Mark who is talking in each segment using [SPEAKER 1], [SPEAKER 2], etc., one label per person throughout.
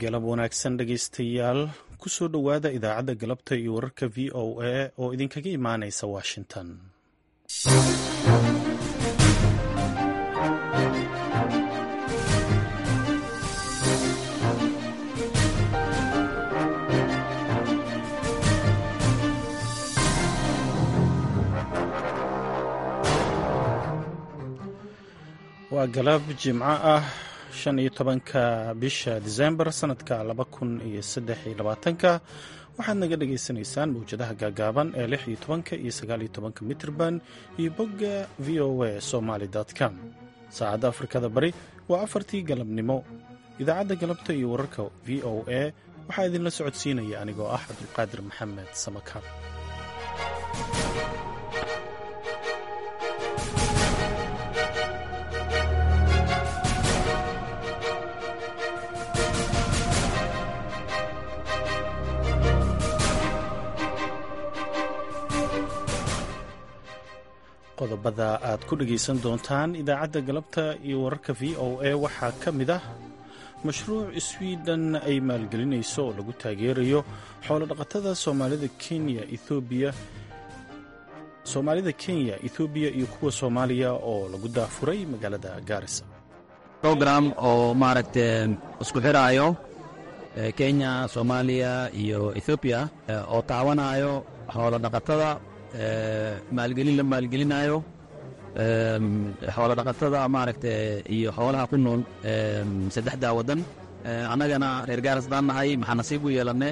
[SPEAKER 1] galab wanaagsan dhegaystayaal kusoo dhowaada idaacadda galabta iyo wararka v o a oo idinkaga imaanaysa washington waa galab jimco ah shan iyo tobanka bisha disembar sanadka laba kun iyo saddex iyo labaatanka waxaad naga dhagaysanaysaan mawjadaha gaagaaban ee lix iyo tobanka iyo sagaal iyo tobanka mitrban iyo bogga v o a somaly com saacadda afrikada bari waa afartii galabnimo idaacadda galabta iyo wararka v o a waxaa idinla socodsiinaya anigoo ah cabdulqaadir maxamed samakaab qodobada aad ku dhegaysan doontaan idaacadda galabta iyo wararka v o a waxaa ka mid ah mashruuc swiden ay maalgelinayso oo lagu taageerayo xoolodhaqatada soomaalida kenya ethoobiya soomaalida kenya ethoobiya iyo kuwa soomaaliya oo lagu daafuray magaalada gaarisa
[SPEAKER 2] program oo maaragta isku xiraayo kenya soomaaliya iyo ethoobiya oo taawanayo xoolodhaqatada maalgelin la maalgelinayo xoolo dhaqatada maaragta iyo xoolaha ku nool saddexdaa waddan annagana reer gaaras daan nahay maxaa nasiib u yeelanne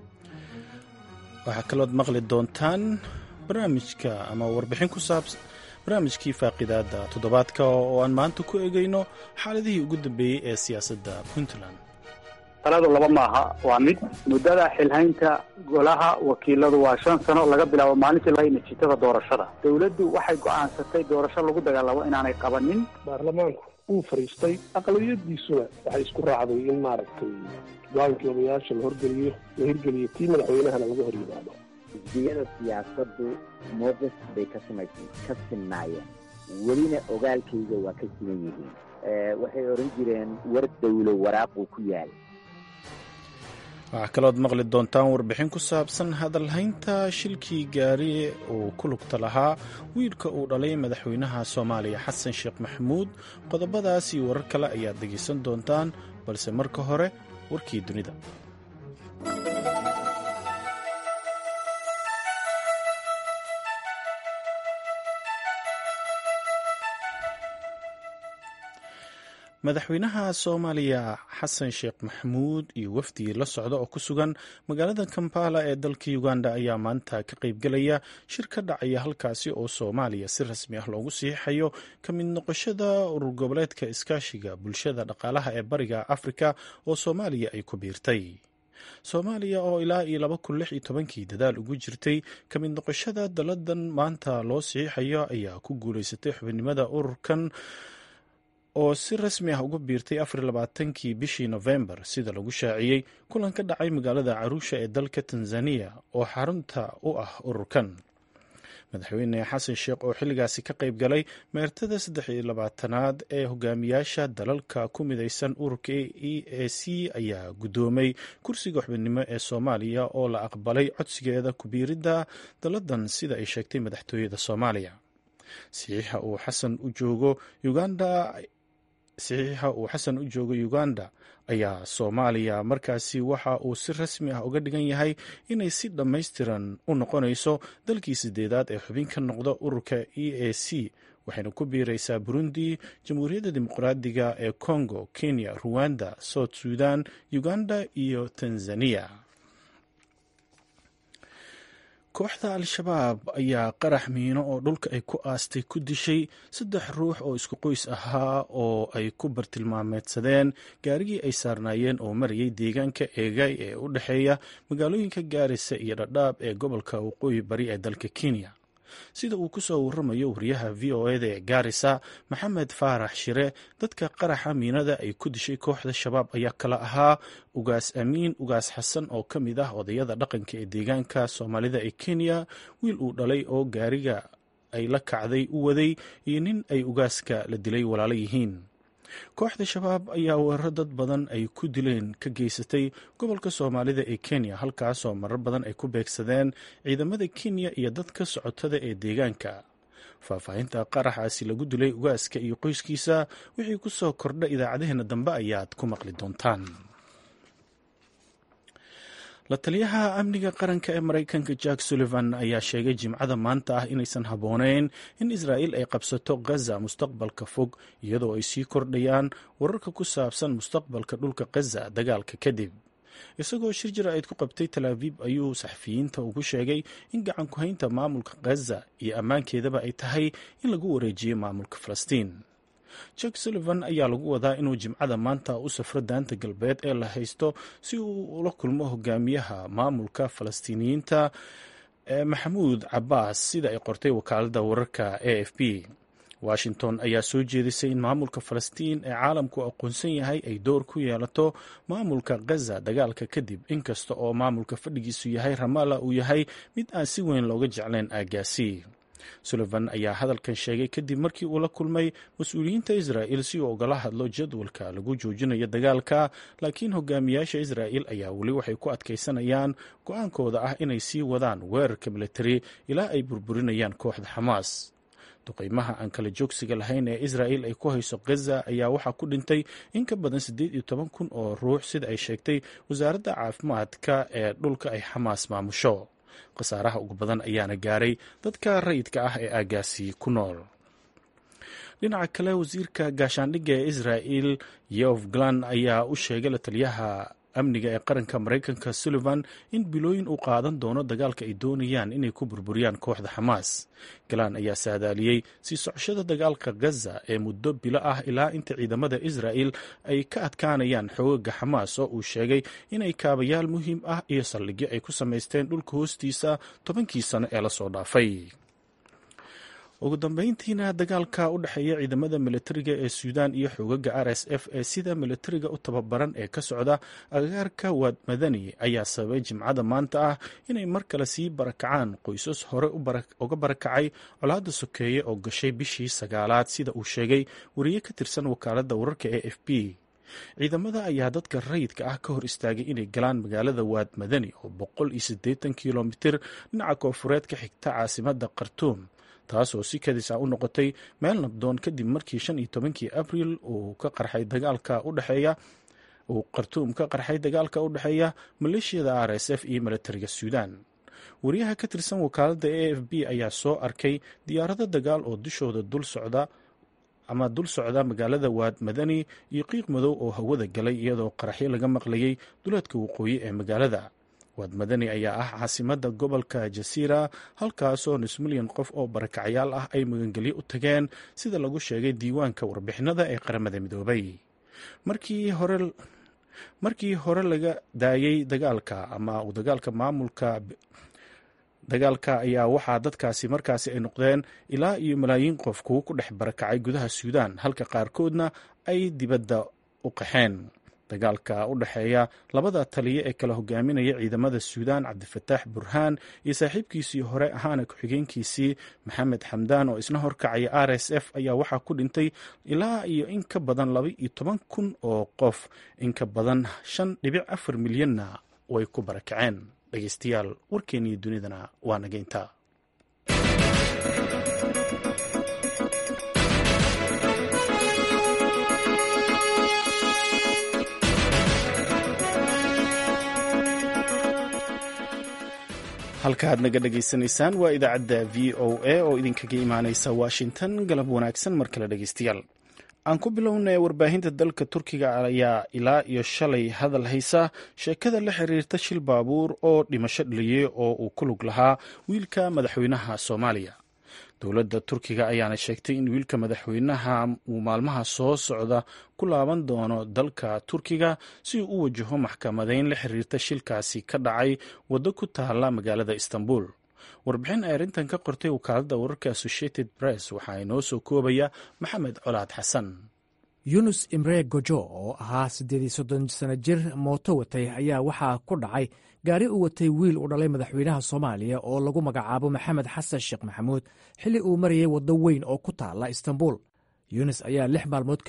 [SPEAKER 1] waxaa kalood maqli doontaan barnaamijka ama warbixin ku saabsan barnaamijkii faaqidaadda toddobaadka oo aan maanta ku egayno xaaladihii ugu dambeeyey ee siyaasadda puntland
[SPEAKER 3] taladu laba maaha waa mid muddada xilhaynta golaha wakiiladu waa shan sano laga bilaabo maalintii lahay natiijada doorashada dowladdu waxay go'aansatay doorasho lagu dagaalamo inaanay qabanin
[SPEAKER 4] baarlamaanku uu fadhiistay aqlabiyadiisuna waxay isku raacday in maaragtay go-aankii odayaasha la horgeliyo la hirgeliyo tii madaxweynahana laga hor yimaado
[SPEAKER 5] xisbiyada siyaasaddu mowqif bay ka sima ka sinnaayeen welina ogaalkayga waa ka siman yihiin waxay oran jireen war dawlo waraaquu ku yaal
[SPEAKER 1] waxaa kalood maqli doontaan warbixin ku saabsan hadalhaynta shilkii gaari uu ku lugta lahaa wiilka uu dhalay madaxweynaha soomaaliya xasan sheekh maxamuud qodobadaas iyo warar kale ayaad dhegaysan doontaan balse marka hore warkii dunida madaxweynaha soomaaliya xasan sheekh maxamuud iyo wafdigii la socda oo ku sugan magaalada kampala ee dalka uganda ayaa maanta ka qaybgelaya shir ka dhacaya halkaasi oo soomaaliya si rasmi ah loogu siixayo ka mid noqoshada urur goboleedka iskaashiga bulshada dhaqaalaha ee bariga afrika oo soomaaliya ay ku biirtay soomaaliya oo ilaa iyo laba kun lix iyo tobankii dadaal ugu jirtay ka mid noqoshada daladan maanta loo siixayo ayaa ku guulaysatay xubinimada ururkan oo si rasmi ah uga biirtay afarlabaatankii bishii nofembar sida lagu shaaciyey kulan ka dhacay magaalada caruusha ee dalka tanzaniya oo xarunta u ah ururkan madaxweyne xasan sheekh oo xilligaasi ka qayb galay meertada saddex iyo labaatanaad ee hogaamiyaasha dalalka ku midaysan ururka e a c ayaa guddoomay kursiga xubinimo ee soomaaliya oo la aqbalay codsigeeda kubiiridda daladan sida ay sheegtay madaxtooyada soomaaliya saxiixa uu xasan u joogo uganda saxiixa uu xasan u joogo uganda ayaa soomaaliya markaasi waxa uu si rasmi ah uga dhigan yahay inay si dhammaystiran u noqonayso dalkii sideedaad ee xubin ka noqda ururka e a c waxayna ku biiraysaa burundi jamhuuriyadda dimuqraadiga ee congo kenya ruwanda south sudan uganda iyo tanzania kooxda al-shabaab ayaa qarax miino oo dhulka ay ku aastay ku dishay saddex ruux oo isku qoys ahaa oo ay ku bartilmaameedsadeen gaarigii ay saarnaayeen oo marayay deegaanka eegay ee u dhexeeya magaalooyinka gaarisa iyo dhadhaab ee gobolka waqooyi bari ee dalka kenya sida uu ku soo waramayo wariyaha v o eda ee gaarisa maxamed faarax shire dadka qaraxa miinada ay ku dishay kooxda shabaab ayaa kala ahaa ugaas amiin ugaas xasan oo ka mid ah odayada dhaqanka ee deegaanka soomaalida ee kenya wiil uu dhalay oo gaariga ay la kacday u waday iyo nin ay ugaaska la dilay walaalo yihiin kooxda shabaab ayaa weeraro dad badan ay ku dileen ka geysatay gobolka soomaalida ee kenya halkaasoo marar badan ay ku beegsadeen ciidamada kenya iyo dadka socotada ee deegaanka faahfaahinta qaraxaasi lagu dilay ugaaska iyo qoyskiisa wixii ku soo kordha idaacadaheena dambe ayaad ku maqli doontaan la taliyaha amniga qaranka ee maraykanka jack sullivan ayaa sheegay jimcada maanta ah inaysan habbooneyn in israa'iil ay qabsato gaza mustaqbalka fog iyadoo ay sii kordhayaan wararka ku saabsan mustaqbalka dhulka gaza dagaalka kadib isagoo shir jira-eed ku qabtay talaabiib ayuu saxafiyiinta ugu sheegay in gacan ku-haynta maamulka gaza iyo ammaankeedaba ay tahay in lagu wareejiyo maamulka falastiin jack sullivan ayaa lagu wadaa inuu jimcada maanta u safro daanta galbeed ee la haysto si uu ula kulmo hogaamiyaha maamulka falastiiniyiinta ee maxamuud cabaas sida ay qortay wakaaladda wararka a f b washington ayaa soo jeedisay in maamulka falastiin ee caalamku aqoonsan yahay ay door ku yeelato maamulka gaza dagaalka kadib inkasta oo maamulka fadhigiisu yahay ramala uu yahay mid aan si weyn looga jeclayn aagaasi sullivan ayaa hadalkan sheegay kadib markii uu la kulmay mas-uuliyiinta israa'il si uu ogala hadlo jadwalka lagu joojinayo dagaalka laakiin hogaamiyaasha israa'il ayaa weli waxay ku adkaysanayaan go-aankooda ah inay sii wadaan weerarka militari ilaa ay burburinayaan kooxda xamaas duqeymaha aan kala joogsiga lahayn ee israa'il ay ku hayso gaza ayaa waxaa ku dhintay in ka badan siddeed iyo toban kun oo ruux sida ay sheegtay wasaaradda caafimaadka ee dhulka ay xamaas maamusho khasaaraha ugu badan ayaana gaaray dadka rayidka ah ee aagaasi ku nool dhinaca kale wasiirka gaashaandhigga ee israa'il yof glan ayaa u sheegay la taliyaha amniga ee qaranka maraykanka sullivan in bilooyin uu qaadan doono dagaalka ay doonayaan inay ku burburiyaan kooxda xamaas galaan ayaa saadaaliyey sii socoshada dagaalka gaza ee muddo bilo ah ilaa inta ciidamada israa'il ay ka adkaanayaan xoogaga xamaas oo uu sheegay inay kaabayaal muhiim ah iyo saldhigyo ay ku samaysteen dhulka hoostiisa tobankii sano ee lasoo dhaafay ugu dambeyntiina dagaalka u dhexeeya ciidamada militariga ee suudaan iyo xoogaga r s f ee sida militariga u tababaran ee ka socda agagaarka waad madani ayaa sababay jimcada maanta ah inay mar kale sii barakacaan qoysas hore uga barakacay colaadda sokeeye oo gashay bishii sagaalaad sida uu sheegay wariye ka tirsan wakaaladda wararka ee f b ciidamada ayaa dadka rayidka ah ka hor istaagay inay galaan magaalada waad madani oo boqol iyo siddeetan kilomitir dhinaca koofureed ka xigta caasimada khartuum taasoo si kadis ah u noqotay meel nabdoon kadib markii shan iyo tobankii abril uu ka qarxay dagaalka udhexeeya uu khartuum ka qarxay dagaalka u dhexeeya maleeshiyada r s f iyo militariga suudaan wariyaha ka tirsan wakaaladda a f b ayaa soo arkay diyaarado dagaal oo dushooda dul socda ama dul socda magaalada waad madani iyo qiiq madow oo hawada galay iyadoo qaraxyo laga maqlayay duleedka waqooyi ee magaalada waad madani ayaa ah caasimadda gobolka jasiira halkaasoo nus milyan qof oo barakacyaal ah ay magangelyo u tageen sida lagu sheegay diiwaanka warbixinada ee qaramada midoobay markii hore markii hore laga daayey dagaalka ama uu dagaalka maamulka dagaalka ayaa waxaa dadkaasi markaasi ay noqdeen ilaa iyo malaayiin qof kuwo ku dhex barakacay gudaha suudaan halka qaarkoodna ay dibadda u qaxeen dagaalka u dhexeeya labada taliya ee kala hogaaminaya ciidamada suudaan cabdifataax burhaan iyo saaxiibkiisii hore ahaana ku-xigeenkiisii maxamed xamdaan oo isna horkacaya r s f ayaa waxaa ku dhintay ilaa iyo in ka badan laba iyo toban kun oo qof in ka badan shan dhibic afar milyanna way ku barakaceen dhegeystayaal warkeennii dunidana waa nageynta halka aad naga dhegaysanaysaan waa idaacadda v o a oo idinkaga imaaneysa washington galab wanaagsan mar kale dhegeystayaal aan ku bilownay warbaahinta dalka turkiga ayaa ilaa iyo shalay hadal haysa sheekada la xiriirta shil baabuur oo dhimasho dhaliyey oo uu ku lug lahaa wiilka madaxweynaha soomaaliya dowladda turkiga ayaana sheegtay in wiilka madaxweynaha uu maalmaha soo socda ku laaban doono dalka turkiga si uu u wajaho maxkamadeyn la xiriirta shilkaasi ka dhacay waddo ku taala magaalada istanbul warbixin ay arrintan ka qortay wakaaladda wararka associated press waxaa inoo soo koobaya maxamed colaad xasan
[SPEAKER 6] yunus imre gojo oo ahaa siddeed iyo soddon sano jir mooto watay ayaa waxaa ku dhacay gaari u watay wiil u dhalay madaxweynaha soomaaliya oo lagu magacaabo maxamed xasan sheekh maxamuud xilli uu marayay waddo weyn oo ku taala istanbul yunis ayaa lix maalmood kadib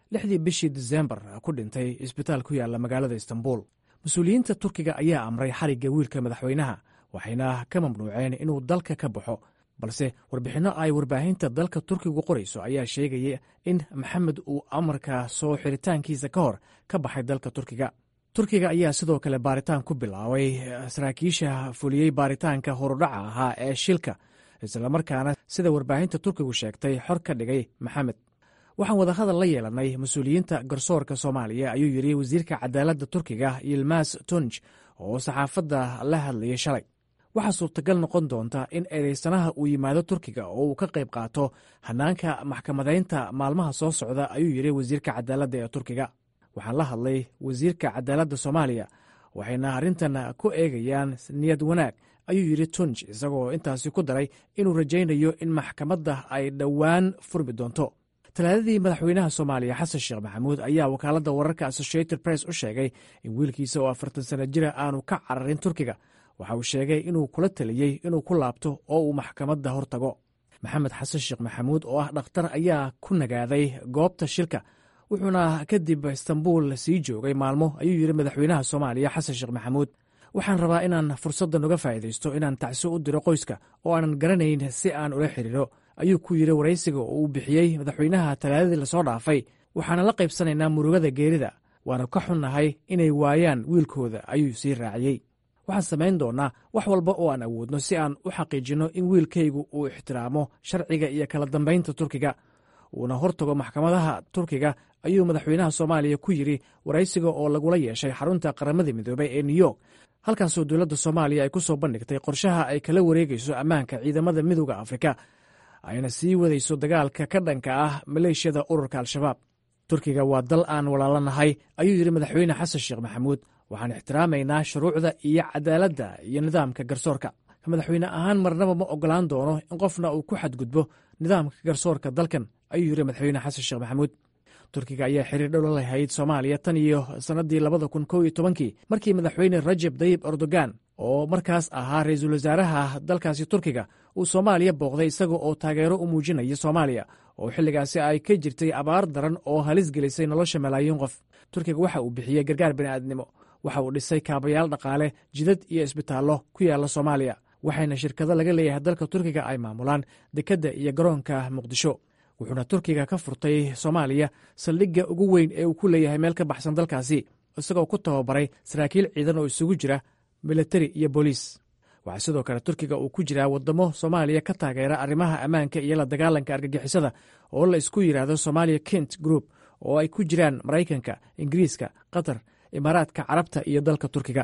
[SPEAKER 6] lixdii bishii disembar ku dhintay isbitaal ku yaalla magaalada istanbul mas-uuliyiinta turkiga ayaa amray xarigga wiilka madaxweynaha waxayna ka mamnuuceen inuu dalka ka baxo balse warbixinno ay warbaahinta dalka turkigu qorayso ayaa sheegaya in maxamed uu amarka soo xiritaankiisa ka hor ka baxay dalka turkiga turkiga ayaa sidoo kale baaritaan ku bilaabay saraakiisha fuliyey baaritaanka horudhaca ahaa ee shilka islamarkaana sida warbaahinta turkigu sheegtay xor ka dhigay maxamed waxaan wadahadal la yeelanay mas-uuliyiinta garsoorka soomaaliya ayuu yidhi wasiirka cadaaladda turkiga yilmas tunj oo saxaafadda la hadlayay shalay waxaa suurtagal noqon doonta in eedeysanaha uu yimaado turkiga oo uu ka qayb qaato hanaanka maxkamadaynta maalmaha soo socda ayuu yidhi wasiirka cadaaladda ee turkiga waxaan la hadlay wasiirka cadaaladda soomaaliya waxayna arrintan ku eegayaan niyad wanaag ayuu yidhi tunj isagoo intaasi ku daray inuu rajaynayo in maxkamadda ay dhowaan furmi doonto talaadadii madaxweynaha soomaaliya xasan sheekh maxamuud ayaa wakaaladda wararka associated press u sheegay in wiilkiisa oo afartan sana jira aanu ka cararin turkiga waxa uu sheegay inuu kula taliyey inuu ku laabto oo uu maxkamadda hor tago maxamed xasan sheekh maxamuud oo ah dhakhtar ayaa ku nagaaday goobta shilka wuxuuna kadib istanbul sii joogay maalmo ayuu yidhi madaxweynaha soomaaliya xasan sheekh maxamuud waxaan rabaa inaan fursaddan uga faa'iidaysto inaan tacsi u diro qoyska oo aanan garanayn si aan ula xiriiro ayuu ku yidhi waraysiga oo uu bixiyey madaxweynaha talaadadii lasoo dhaafay waxaana la qaybsanaynaa murugada geerida waana ka xunnahay inay waayaan wiilkooda ayuu sii raaciyey waxaan samayn doonnaa wax walba oo aan awoodno si aan u xaqiijinno in wiilkaygu uu ixtiraamo sharciga iyo kala dambaynta turkiga uuna hor tago maxkamadaha turkiga ayuu madaxweynaha soomaaliya ku yidhi waraysiga oo lagula yeeshay xarunta qaramada midoobey ee new york halkaasoo dowladda soomaaliya ay ku soo bandhigtay qorshaha ay kala wareegayso ammaanka ciidamada midooda afrika ayna sii wadayso dagaalka ka dhanka ah maleeshiyada ururka al-shabaab turkiga waa dal aan walaalanahay ayuu yidhi madaxweyne xasan sheekh maxamuud waxaan ixtiraamaynaa shuruucda iyo cadaaladda iyo nidaamka garsoorka madaxweyne ahaan marnaba ma ogolaan doono in qofna uu ku xadgudbo nidaamka garsoorka dalkan ayuu yidhi madaxweyne xasan sheekh maxamuud turkiga ayaa xiriir dhow la lahayd soomaaliya tan iyo sannaddii labada kun kow iyo tobankii markii madaxweyne rajeb dayib erdogan oo markaas ahaa ra-iisul wasaaraha dalkaasi turkiga uu soomaaliya booqday isaga oo taageero u muujinaya soomaaliya oo xilligaasi ay ka jirtay abaar daran oo halis gelisay nolosha malaayiin qof turkiga waxa uu bixiyey gargaar bini'aadnimo waxa uu dhisay kaabayaal dhaqaale jidad iyo isbitaallo ku yaalla soomaaliya waxayna shirkado laga leeyahay dalka turkiga ay maamulaan dekedda iyo garoonka muqdisho wuxuuna turkiga ka furtay soomaaliya saldhigga ugu weyn ee uu ku leeyahay meel ka baxsan dalkaasi isagoo ku tababaray saraakiil ciidan oo isugu jira militari iyo booliis waxaa sidoo kale turkiga uu ku jiraa waddamo soomaaliya ka taageera arrimaha ammaanka iyo la dagaalanka argagixisada oo la isku yidhaahdo somalia kent group oo ay ku jiraan maraykanka ingiriiska qatar imaaraadka carabta iyo dalka turkiga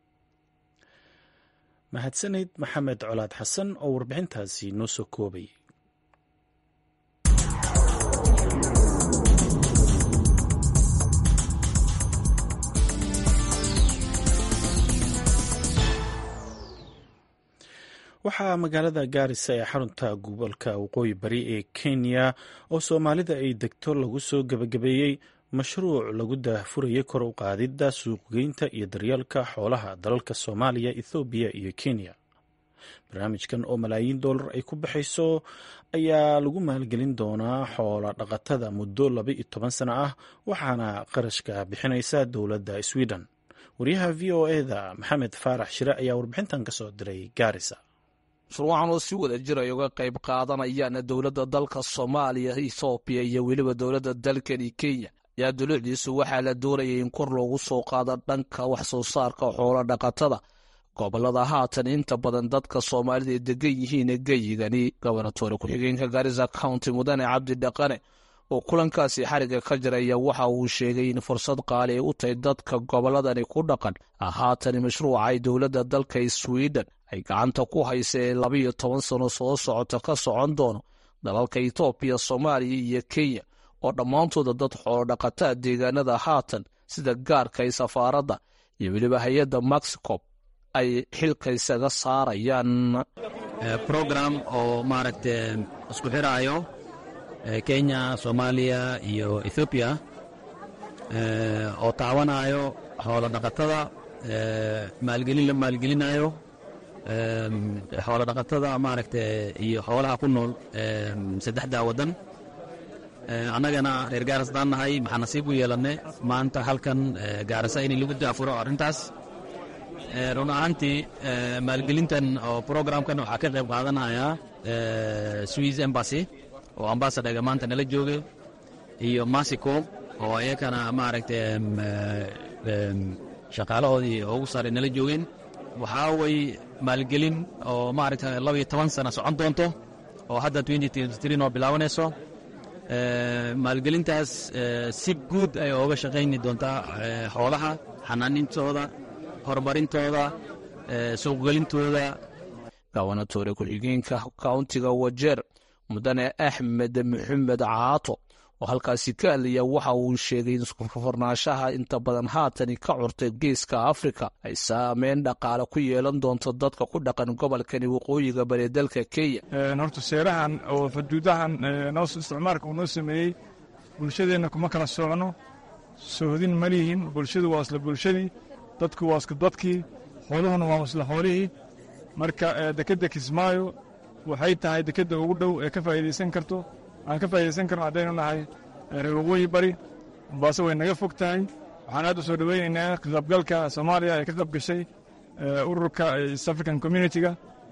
[SPEAKER 1] mahadsaneyd maxamed colaad xasan oo warbixintaasi noo soo koobay waxaa magaalada gaarisa ee xarunta gobolka waqooyi bari ee kenya oo soomaalida ay degto lagu soo gebagabeeyey mashruuc lagu daahfurayay kor u qaadidda suuqgeynta iyo daryeelka xoolaha dalalka soomaaliya ethoobiya iyo kenya barnaamijkan oo malaayiin dollar ay ku baxayso ayaa lagu maalgelin doonaa xoola dhaqatada muddo laba iyo toban sano ah waxaana qarashka bixinaysa dowladda sweden wariyaha v o eda maxamed faarax shire ayaa warbixintan ka soo diray gaarisa
[SPEAKER 7] mashruucan oo si wada jir ay uga qayb qaadanayaan dowladda dalka soomaaliya ethoobiya iyo weliba dowladda dalkani kenya ayaa dulucdiisu waxaa la doonayay in kor loogu soo qaado dhanka wax soo saarka xoolo dhaqatada gobolada haatan inta badan dadka soomaalida ay degan yihiin geyigani gobernatoore ku-xigeenka garisa county mudane cabdi dhaqane oo kulankaasi xariga ka jiraya waxa uu sheegay in fursad qaali ay u tahay dadka goboladani ku dhaqan haatan mashruuca ay dowladda dalka sweden ay gacanta ku haysa ee labayo toban sano soo socota ka socon doono dalalka etoobiya soomaaliya iyo kenya oo dhammaantooda dad xoolodhaqataa deegaanada haatan sida gaarka ay safaaradda iyo weliba hay-adda mexico ay xilka isaga saarayaan
[SPEAKER 2] program oo maaragta isku xiraayo kenya soomaaliya iyo ethoobiya oo taawanayo xoolo dhaqatada maalgelin la maalgelinayo xoolo dhaqatada maaragta iyo xoolaha ku nool saddexdaa waddan annagana reer gaaras daan nahay maxaa nasiib u yeelannay maanta halkan gaarasa in lagu daafuro arrintaas run ahaantii maalgelintan oo programkan waxaa ka qayb qaadanaya swiss embassy oo ambasadhaga maanta nala jooga iyo masico oo iyakana maaragtay shaqaalahoodii ugu saaray nala joogeen waxaa way maalgelin oo maaragta labaiyo toban sana socon doonto oo hadda noo bilaabanayso maalgelintaas si guud ay ooga shaqayni doontaa xoolaha xanaanintooda horumarintooda suuqgelintooda
[SPEAKER 7] gabanatoore ku-xigeenka kauntiga wajeer mudane axmed maxamed caato oo halkaasi ka hadlaya waxa uu sheegay in iskufarnaanshaha inta badan haatani ka curtay geeska afrika ay saameyn dhaqaale ku yeelan doonto dadka ku dhaqan gobolkani waqooyiga bari dalka kenya
[SPEAKER 8] horta seerahan oo faduudahan noo isticmaalka uu noo sameeyey bulshadeenna kuma kala socno sohodin ma lihin bulshadu waa isla bulshadii dadku waa isla dadkii xooluhuna waa isla xoolihii marka dekedda kismaayo waxay tahay dekedda ugu dhow ee ka faa'iidaysan karto aan ka faa'iidaysan karno haddaynu nahay reer waqooyi bari mombaaso way naga fog tahay waxaan aad u soo dhoweynaynaa kaqaybgalka soomaaliya ee ka qayb gashay ururka east african communitiga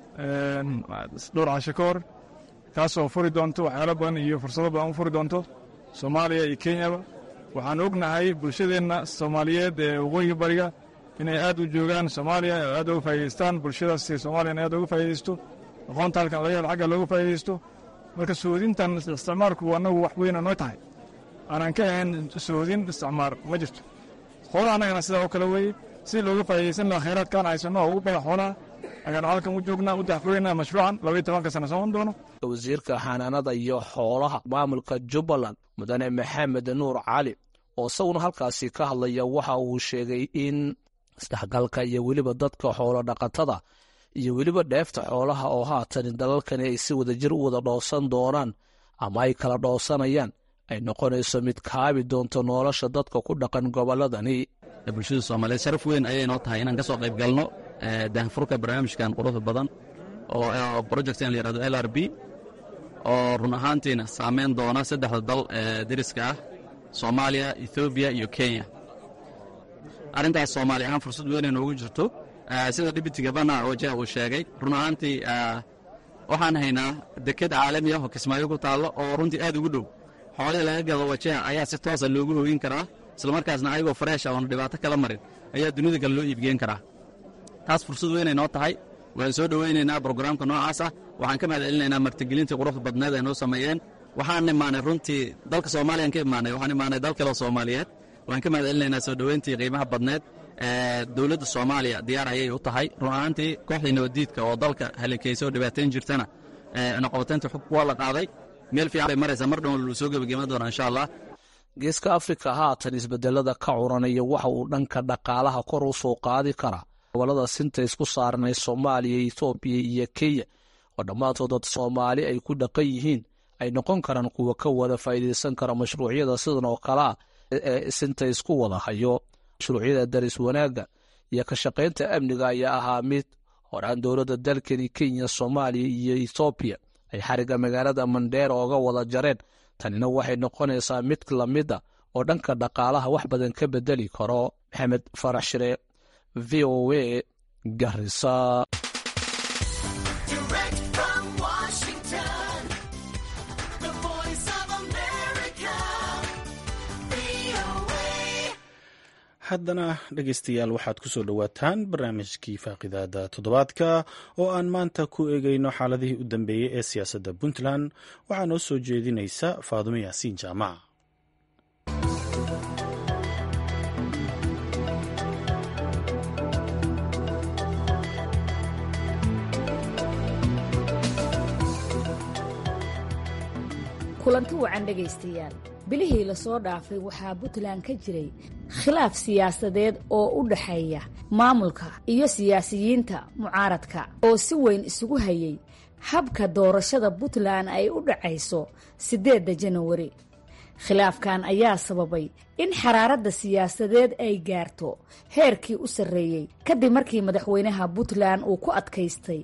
[SPEAKER 8] dhowr casho ka hor taasoo furi doonto waxyaalo badan iyo fursado badan u furi doonto soomaaliya iyo kenyaba waxaan ognahay bulshadeenna soomaaliyeed ee waqooyiga bariga inay aad u joogaan soomaaliya oo aad uga faa'idaystaan bulshadaas soomaaliyana aad uga faa'iidaysto aqoonta halkan laga helo xagga looga faa'iidaysto marka sohodintan isticmaalku annagu wax weyna noo tahay aanaan ka ahayn sohodin isticmaar ma jirto xoolaha annagana sidaa oo kale weeye si looga faa'iidaysan laha khayraadkaan haysanno oo ugu badan xoolaha ayaanu halkan u joognaa u daxfuraynaa mashruucan labaiyo tobanka sana socon doono
[SPEAKER 7] wasiirka xanaanada iyo xoolaha maamulka jubbaland mudane maxamed nuur cali oo isaguna halkaasi ka hadlaya waxa uu sheegay in isdhexgalka iyo weliba dadka xoolo dhaqatada iyo weliba dheefta xoolaha oo haatan dalalkani ay si wadajir u wada dhoosan doonaan ama ay kala dhoosanayaan ay noqonayso mid kaabi doonto nolosha dadka ku dhaqan gobolladani
[SPEAKER 2] bulshada soomaaliyeed sharaf weyn ayay noo tahay inaan ka soo qayb galno daahfurka barnaamijkan quruxda badan oo projectan la yihahdo l r b oo run ahaantiina saameyn doona saddexda dal ee deriska ah soomaaliya ethoobiya iyo kenya arrintaas soomaali ahaan fursad weynay noogu jirto sida dhibitiga bana wajah uu sheegay run ahaantii waxaan haynaa deked caalami ah oo kismaayo ku taallo oo runtii aad ugu dhow xoolihii laga gado wajaha ayaa si toosa loogu hoogin karaa islamarkaasna ayagoo fareesha oona dhibaato kala marin ayaa dunida kale loo iibgeen karaa taas fursad weynay noo tahay waan soo dhowaynaynaa brograamka noocaas ah waxaan ka mahad celinaynaa martigelintii quruxda badneed ay noo sameeyeen waxaan imaanay runtii dalka soomaaliyaan ka imaanay waxaan imaanay dal kaleo soomaaliyeed waan ka mahad celinaynaa soo dhoweyntii qiimaha badneed dowladda soomaaliya diyaar ayay u tahay run ahaantii kooxdii nabaddiidka oo dalka halinkaysa oo dhibaatayn jirtana noqobateynta xug waa la qaaday meel fiican bay maraysaa mar dhown lu soo gebagema doonaa insha allah
[SPEAKER 7] geeska afrika haatan isbedelada ka curanaya waxa uu dhanka dhaqaalaha kor u soo qaadi karaa gobolada sinta isku saaranay soomaaliya ethoobiya iyo kenya oo dhammaantood dad soomaali ay ku dhaqan yihiin ay noqon karaan kuwa ka wada faa'iidaysan kara mashruucyada sidan oo kale ah ee sinta isku wada hayo mashruucyada daris wanaagga iyo ka shaqaynta amniga ayaa ahaa mid horaan dowladda dalkani kenya soomaaliya iyo ethoobiya ay xariga magaalada mandheera ooga wada jareen tanina waxay noqonaysaa mid lamida oo dhanka dhaqaalaha wax badan ka bedeli karo maxamed farax shire v o a garisa
[SPEAKER 1] haddana dhegaystayaal waxaad ku soo dhowaataan barnaamijkii faaqidaada toddobaadka oo aan maanta ku eegayno xaaladihii u dambeeyey ee siyaasadda puntland waxaa noo soo jeedinaysa faadumo yaasiin jaamac
[SPEAKER 9] kulanti wacan dhegaystayaal bilihii lasoo dhaafay waxaa puntland ka jiray khilaaf siyaasadeed oo u dhaxeeya maamulka iyo siyaasiyiinta mucaaradka oo si weyn isugu hayay habka doorashada puntland ay u dhacayso siddeedda janawari khilaafkan ayaa sababay in xaraaradda siyaasadeed ay gaarto heerkii u sarreeyey kadib markii madaxweynaha puntland uu ku adkaystay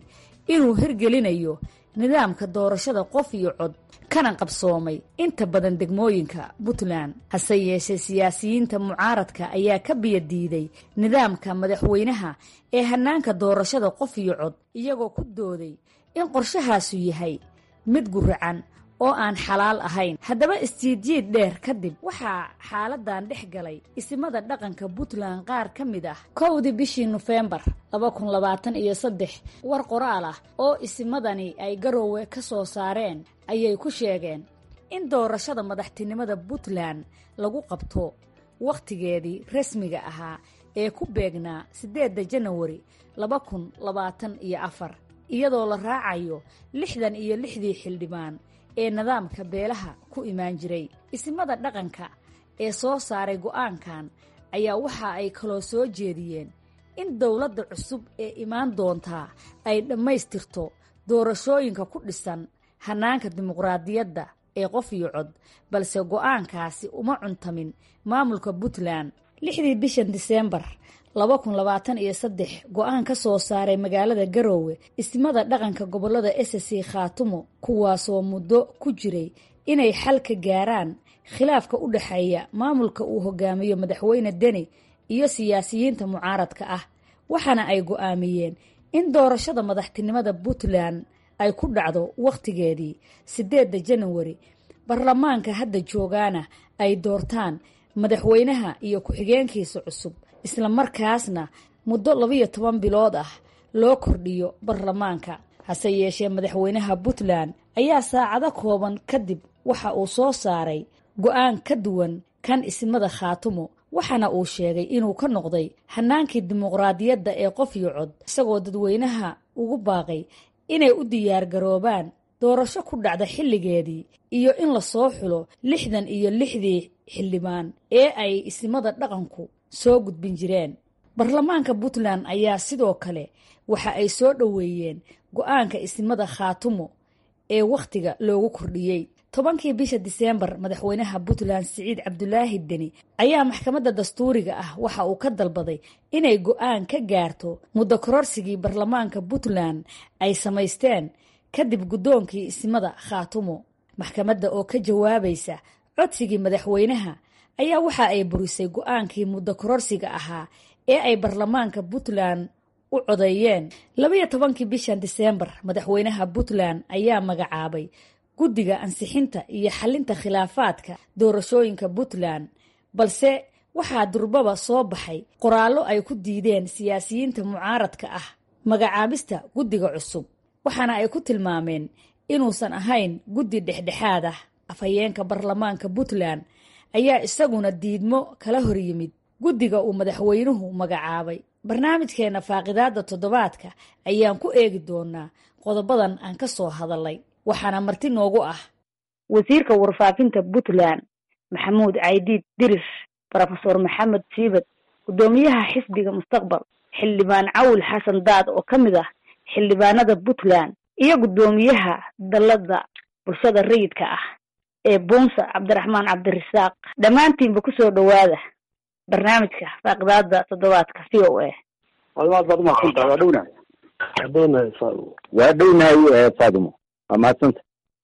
[SPEAKER 9] inuu hirgelinayo nidaamka doorashada qof iyo cod kana qabsoomay inta badan degmooyinka puntland hase yeeshee siyaasiyiinta mucaaradka ayaa ka biyadiiday nidaamka madaxweynaha ee hanaanka doorashada qof iyo cod iyagoo ku dooday in qorshahaasu yahay mid guracan oo aan xalaal ahayn haddaba istiidjiid dheer kadib waxaa xaaladan dhex galay isimada dhaqanka puntland qaar ka mid ah kowdii bishii nofembar laba kun labaatan iyo saddex war qoraal ah oo isimadani ay garoowe ka soo saareen ayay ku sheegeen in doorashada madaxtinimada puntland lagu qabto wakhtigeedii rasmiga ahaa ee ku beegnaa siddeedda janawari laba kun labaatan iyo afar iyadoo la raacayo lixdan iyo lixdii xildhibaan ee nidaamka beelaha ku imaan jiray isimada dhaqanka ee soo saaray go'aankan ayaa waxa ay kaloo soo jeediyeen in dowladda cusub ee imaan doontaa ay dhammaystirto doorashooyinka ku dhisan hanaanka dimuqraadiyadda ee qof iyo cod balse go'aankaasi uma cuntamin maamulka puntland lixdii bishan diseembar laba kun labaatan iyo saddex go-aan ka soo saaray magaalada garoowe ismada dhaqanka gobolada ssc khaatumo kuwaasoo muddo ku jiray inay xal ka gaaraan khilaafka u dhexeeya maamulka uu hogaamiyo madaxweyne deni iyo siyaasiyiinta mucaaradka ah waxaana ay go'aamiyeen in doorashada madaxtinimada puntland ay ku dhacdo wakhtigeedii siddeedda janawari baarlamaanka hadda joogaana ay doortaan madaxweynaha iyo ku-xigeenkiisa cusub isla markaasna muddo labiyo toban bilood ah loo kordhiyo baarlamaanka hase yeeshee madaxweynaha puntland ayaa saacado kooban kadib waxa uu soo saaray go-aan ka duwan kan ismada khaatumo waxaana uu sheegay inuu ka noqday hanaankii dimuqraadiyadda ee qof iyo cod isagoo dadweynaha ugu baaqay inay u diyaargaroobaan doorasho ku dhacda xilligeedii iyo in lasoo xulo lixdan iyo lixdii xildhibaan ee ay ismada dhaqanku soo gudbin jireen baarlamaanka puntland ayaa sidoo kale waxa ay soo dhoweeyeen go-aanka ismada khaatumo ee wakhtiga loogu kordhiyey tobankii bisha diseembar madaxweynaha puntland siciid cabdulaahi deni ayaa maxkamadda dastuuriga ah waxa uu ka dalbaday inay go-aan ka gaarto muddo kororsigii baarlamaanka puntland ay samaysteen kadib guddoonkii ismada khaatumo maxkamadda oo ka jawaabaysa codsigii madaxweynaha ayaa waxa ay burisay go-aankii muddo kororsiga ahaa ee ay baarlamaanka puntland u codeeyeen labayo tobankii bishan diseembar madaxweynaha puntland ayaa magacaabay guddiga ansixinta iyo xalinta khilaafaadka doorashooyinka puntland balse waxaa durbaba soo baxay qoraallo ay ku diideen siyaasiyiinta mucaaradka ah magacaabista guddiga cusub waxaana ay ku tilmaameen inuusan ahayn guddi dhexdhexaad ah afhayeenka baarlamaanka puntland ayaa isaguna diidmo kala horyimid guddiga uu madaxweynuhu magacaabay barnaamijkeena faaqidaada toddobaadka ayaan ku eegi doonaa qodobadan aan ka soo hadalay waxaana marti noogu ah wasiirka warfaafinta puntland maxamuud caydiid diris rofeor maxamed siibad guddoomiyaha xisbiga mustaqbal xildhibaan cawil xasan daad oo ka mid ah xildhibaanada puntland iyo guddoomiyaha dalada bulshada rayidka ah ee buunsa cabdiraxmaan cabdirasaaq dhammaantiinba kusoo dhowaada barnaamijka faaqidaada toddobaadka c o a
[SPEAKER 3] aad baad umahadsantahay waa dhownahay
[SPEAKER 4] adoonahay faadimo
[SPEAKER 5] waa dhownahay faadimo waa mahadsanta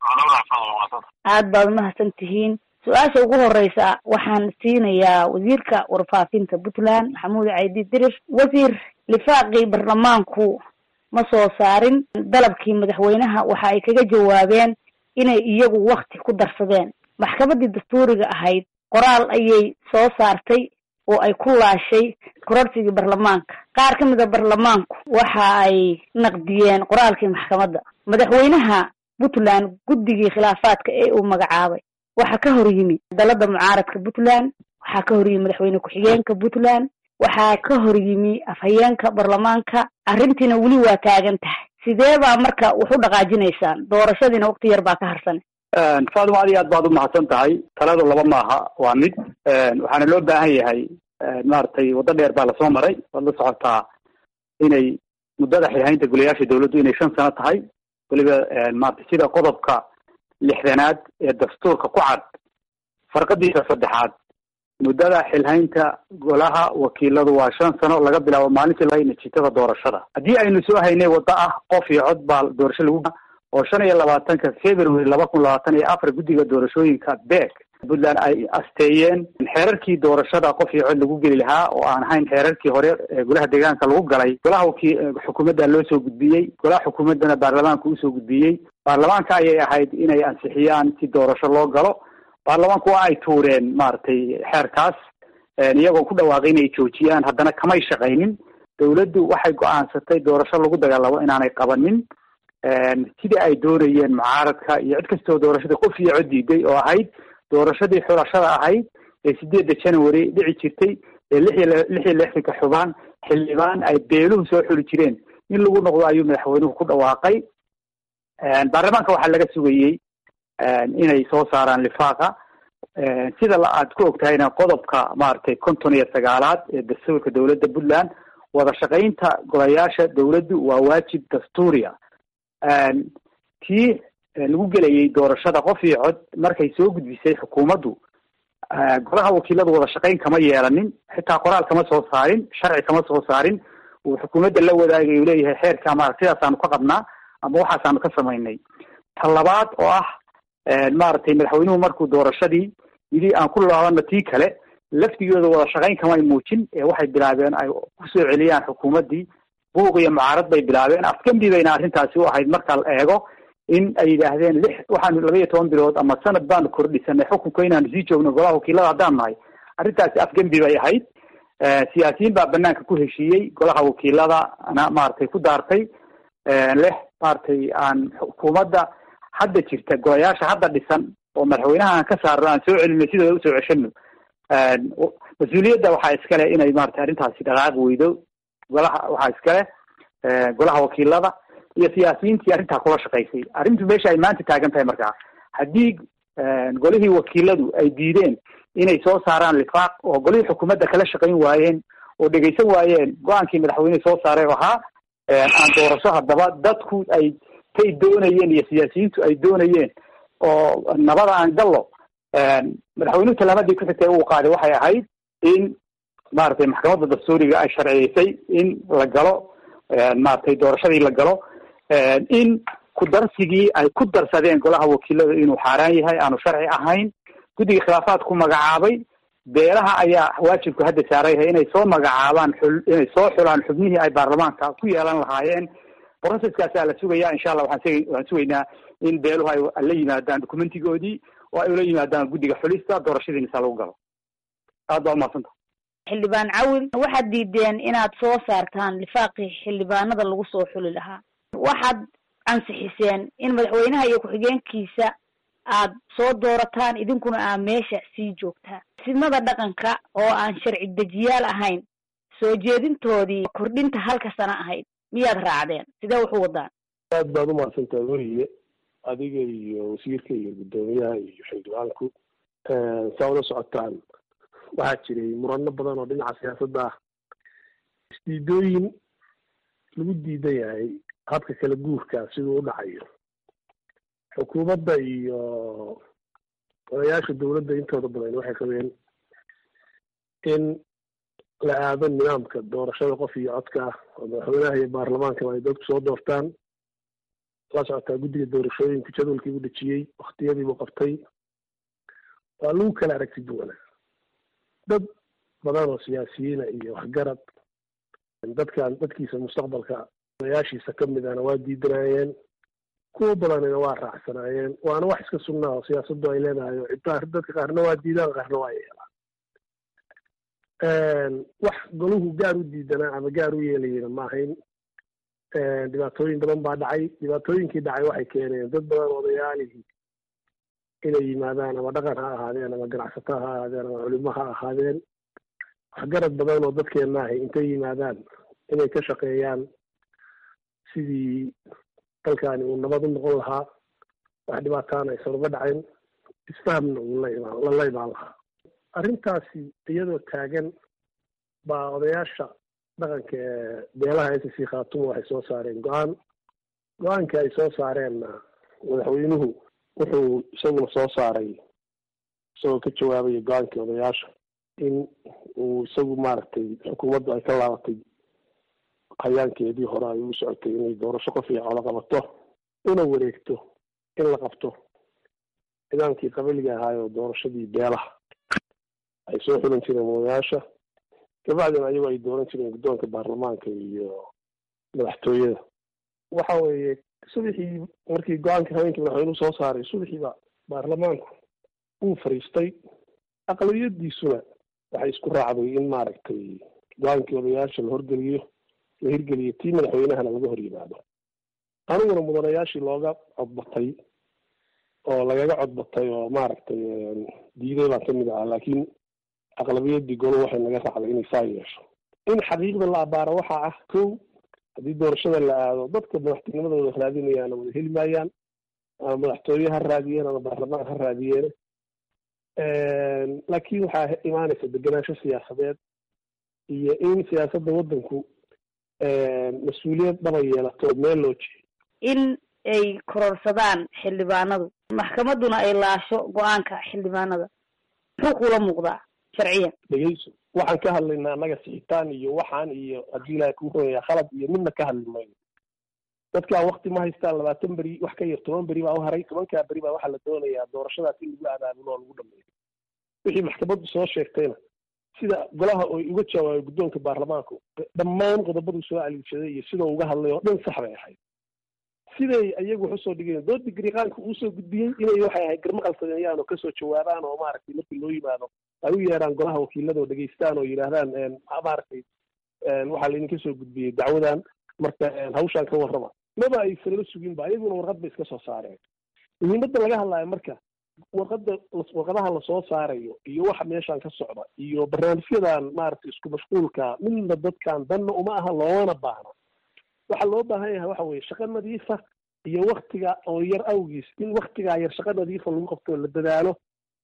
[SPEAKER 9] aad baad umahadsan tihiin su-aasha ugu horeysa waxaan siinayaa wasiirka warfaafinta puntland maxamuud caydi dirir wasiir lifaaqii baarlamaanku ma soo saarin dalabkii madaxweynaha waxa ay kaga jawaabeen inay iyagu wakti ku darsadeen maxkamaddii dastuuriga ahayd qoraal ayay soo saartay oo ay ku laashay kororsigii baarlamaanka qaar ka mid a baarlamaanku waxa ay naqdiyeen qoraalkii maxkamadda madaxweynaha puntland guddigii khilaafaadka ee uu magacaabay waxaa ka hor yimi dalada mucaaradka puntland waxaa ka hor yimi madaxweyne ku-xigeenka puntland waxaa ka hor yimi afhayeenka baarlamaanka arrintiina weli waa taagan tahay sidee baa marka wax u dhaqaajinaysaan doorashadiina waqti yar baa ka harsan
[SPEAKER 3] faadimo aad iyo aad baad umahadsan tahay taladu laba maaha waa mid waxaana loo baahan yahay maaragtay waddo dheer baa lasoo maray waad la socotaa inay muddada xilhaynta golayaasha dawladdu inay shan sano tahay weliba maarata sida qodobka lixdanaad ee dastuurka ku cad farqadiisa saddexaad muddada xilhaynta golaha wakiiladu waa shan sano laga bilaabo maalintii laga natiijada doorashada haddii aynu soo haynay waddo ah qof iyo cod baa doorasho lagu oo shan iyo labaatanka february laba kun labaatan iyo afar guddiga doorashooyinka beek puntland ay asteeyeen xeerarkii doorashada qof iyo cod lagu geli lahaa oo aan ahayn xeerarkii hore ee golaha deegaanka lagu galay golaha waki xukuumadda loo soo gudbiyey golaha xukuumaddana baarlamaanka usoo gudbiyey baarlamaanka ayay ahayd inay ansixiyaan si doorasho loo galo baarlamaanku waa ay tuureen maaragtay xeerkaas iyagoo ku dhawaaqay inay joojiyaan haddana kamay shaqaynin dawladdu waxay go-aansatay doorasho lagu dagaalamo inaanay qabanin sidii ay doonayeen mucaaradka iyo cid kastoo doorashadii qof iyo cod diiday oo ahayd doorashadii xulashada ahayd ee sideedda january dhici jirtay ee lix iyo lix iyo lixdanka xubaan xildhibaan ay beeluhu soo xuli jireen in lagu noqdo ayuu madaxweynuhu ku dhawaaqay baarlamaanka waxaa laga sugayey inay soo saaraan lifaaqa sida la aad ku ogtahayna qodobka maaragtay konton iyo sagaalaad ee dastuurka dowladda puntland wada shaqaynta golayaasha dowladdu waa waajib dastuuriya tii lagu gelayay doorashada qof iyo cod markay soo gudbisay xukuumaddu golaha wakiiladu wada shaqayn kama yeelanin xitaa qoraal kama soo saarin sharci kama soo saarin uu xukuumadda la wadaagay uu leeyahay xeerka maarata sidaasaanu ka qabnaa ama waxaasaanu ka samaynay ta labaad oo ah maaragtay madaxweynuhu markuu doorashadii yidhi aan ku laabana tii kale laftigooda wada shaqayn kamay muujin ee waxay bilaabeen ay kusoo celiyaan xukuumaddii buuq iyo mucaarad bay bilaabeen afgambi bayna arrintaasi u ahayd marka la eego in ay yidhaahdeen lix waxaanu laba iyo toban bilood ama sanad baanu kordhisanay xukunka inaanu sii joogno golaha wakiilada haddaan nahay arrintaasi afgembi bay ahayd siyaasiyiin baa banaanka ku heshiiyey golaha wakiiladana maaragtay ku daartay leh maaragtay aan xukuumadda hadda jirta golayaasha hadda dhisan oo madaxweynaha aan ka saarno aan soo celino sidooda usoo ceshano mas-uuliyadda waxaa iskale inay maratay arrintaasi dhaqaaq weydo golaha waxaa iskale golaha wakiilada iyo siyaasiyiintii arrintaa kula shaqaysay arrintu meesha ay maanta taagan tahay markaa haddii golihii wakiiladu ay diideen inay soo saaraan lifaaq oo golihii xukuumadda kala shaqayn waayeen oo dhegaysan waayeen go-aankii madaxweynehi soo saaray oo ahaa aan doorasho haddaba dadku ay tay doonayeen iyo siyaasiyiintu ay doonayeen oo nabada aan gallo madaxweynuhu talaamadii ku xigtay uu qaaday waxay ahayd in maaragtay maxkamadda dastuuriga ay sharciyeysay in la galo maaragtay doorashadii la galo in ku darsigii ay ku darsadeen golaha wakiilada inuu xaaraan yahay aanu sharci ahayn guddiga khilaafaad ku magacaabay beelaha ayaa waajibku hadda saaran yahay inay soo magacaabaan xul inay soo xulaan xubnihii ay baarlamaanka ku yeelan lahaayeen processkaasaa la sugaya insha allah waxaan waxaan sugaynaa in beeluhu ay la yimaadaan documentigoodii oo ay ula yimaadaan guddiga xulista doorashadiinisa lagu galo aad baa umahadsanta
[SPEAKER 9] xildhibaan cawil waxaad diideen inaad soo saartaan lifaaqii xildhibaanada lagu soo xuli lahaa waxaad ansixiseen in madaxweynaha iyo ku-xigeenkiisa aad soo doorataan idinkuna aa meesha sii joogtaan sidmada dhaqanka oo aan sharci dejiyaal ahayn soo jeedintoodii kordhinta halka sano ahayd miyaad raacdeen sidee waxu wadaan
[SPEAKER 4] aad baad umahadsantaa weriye adiga iyo wasiirka iyo guddoomiyaha iyo xildhibaanku saa ula socotaan waxaa jiray murano badan oo dhinaca siyaasadda ah isdiidooyin lagu diidan yahay habka kala guurka siduu u dhacayo xukuumadda iyo odayaasha dowladda intooda badan waxay qabeen in la aado nidaamka doorashada qof iyo codka ah oo madaxweynaha iyo baarlamaankaba ay dadku soo doortaan la socotaa guddiga doorashooyinku jadwalkii u dhejiyey waktiyadiibuu qabtay waa lagu kala aragti duwanaa dad badan oo siyaasiyiina iyo waxgarad dadkan dadkiisa mustaqbalka odayaashiisa ka midana waa diidanaayeen kuwa badanina waa raacsanaayeen waana wax iska sunnaa oo siyaasaddu ay leedahay oo ciddaa dadka qaarna waa diidaan qaarna waa yeelaan wax golahu gaar u diidanaa ama gaar u yeelayena ma ahayn dhibaatooyin badan baa dhacay dhibaatooyinkii dhacay waxay keeneen dad badan odayaalihii inay yimaadaan ama dhaqan ha ahaadeen ama ganacsato ha ahaadeen ama culimo ha ahaadeen waxgarad badan oo dadkeenna ahay intay yimaadaan inay ka shaqeeyaan sidii dalkaani uu nabad u noqon lahaa wax dhibaataana aysan uga dhacin isfahamna uu la imaan lala imaan lahaa arrintaasi iyadoo taagan baa odayaasha dhaqanka ee beelaha s c khaatumo waxay soo saareen go-aan go-aankii ay soo saareenna madaxweynuhu wuxuu isaguna soo saaray isagoo ka jawaabaya go-aankii odayaasha in uu isagu maaragtay xukuumaddu ay ka laabatay hayaankeedii hore ay u socotay inay doorasho qof iyo codo qabato una wareegto in la qabto nidaamkii qabiliga ahaayoo doorashadii beelaha ay soo xulan jireen madayaasha kabacdina ayagoo ay dooran jireen guddoonka baarlamaanka iyo madaxtooyada waxa weeye subaxii markii go-aanka haweenkii madaxweynuhu soo saaray subaxiiba baarlamaanku uu fariistay aqlabiyadiisuna waxay isku raacday in maaragtay go-aankii odayaasha la horgeliyo la hirgeliyo tii madaxweynahana laga hor yimaado aniguna mudanayaashii looga codbatay oo lagaga codbatay oo maaragtay diiday baan kamid ahaa laakiin aqlabiyadii golo waxay naga raacday inay saa yeesho in xaqiiqda la abaaro waxaa ah kow haddii doorashada la aado dadka madaxtinimadooda raadinayaana wada heli maayaan ama madaxtooye ha raadiyeen ama baarlamaan ha raadiyeen laakiin waxaa imaanaysa degenaansho siyaasadeed iyo in siyaasadda waddanku mas-uuliyad dhaba yeelato meel loo jeeyo
[SPEAKER 9] in ay kororsadaan xildhibaanadu maxkamadduna ay laasho go-aanka xildhibaanada muxuu kula muuqdaa sharciyan
[SPEAKER 4] dhegeyso waxaan ka hadlaynaa annaga sixitaan iyo waxaan iyo haddii ilaahay kuu hoyayaa khalad iyo midna ka hadli mayno dadkaa wakti ma haystaan labaatan beri wax ka yar toban beri baa u haray tobankaa beri baa waxaa la doonayaa doorashadaas in lagu abaabulo oo lagu dhameeyo wixii maxkamaddu soo sheegtayna sida golaha oy uga jawaabay guddoonka baarlamaanku dhammaan qodobaduu soo aliigshaday iyo sidau uga hadlay oo dhan sax bay ahayd siday iyagu wax usoo dhigeen dood digriqaanka uusoo gudbiyey inay waxay ahayd garmaqal sameeyaan oo kasoo jawaabaan oo maaragtay markii loo yimaado ay u yeedhaan golaha wakiilada oo dhegeystaan oo yidhaahdaan maaragtay waxaa laydinka soo gudbiyey dacwadan marka hawshaan ka warrama maba aysan la sugin ba iyaguna warqad bay iska soo saareen muhiimadda laga hadlaayo marka warqada warqadaha lasoo saarayo iyo waxa meeshaan ka socda iyo barnaamijyadan maaragtay isku mashquulka midna dadkan danna uma aha loomana baahna waxaa loo baahan yahay waxa weye shaqo nadiifa iyo waktiga oo yar awgiis in waktigaa yar shaqo nadiifa lagu qabto la dadaalo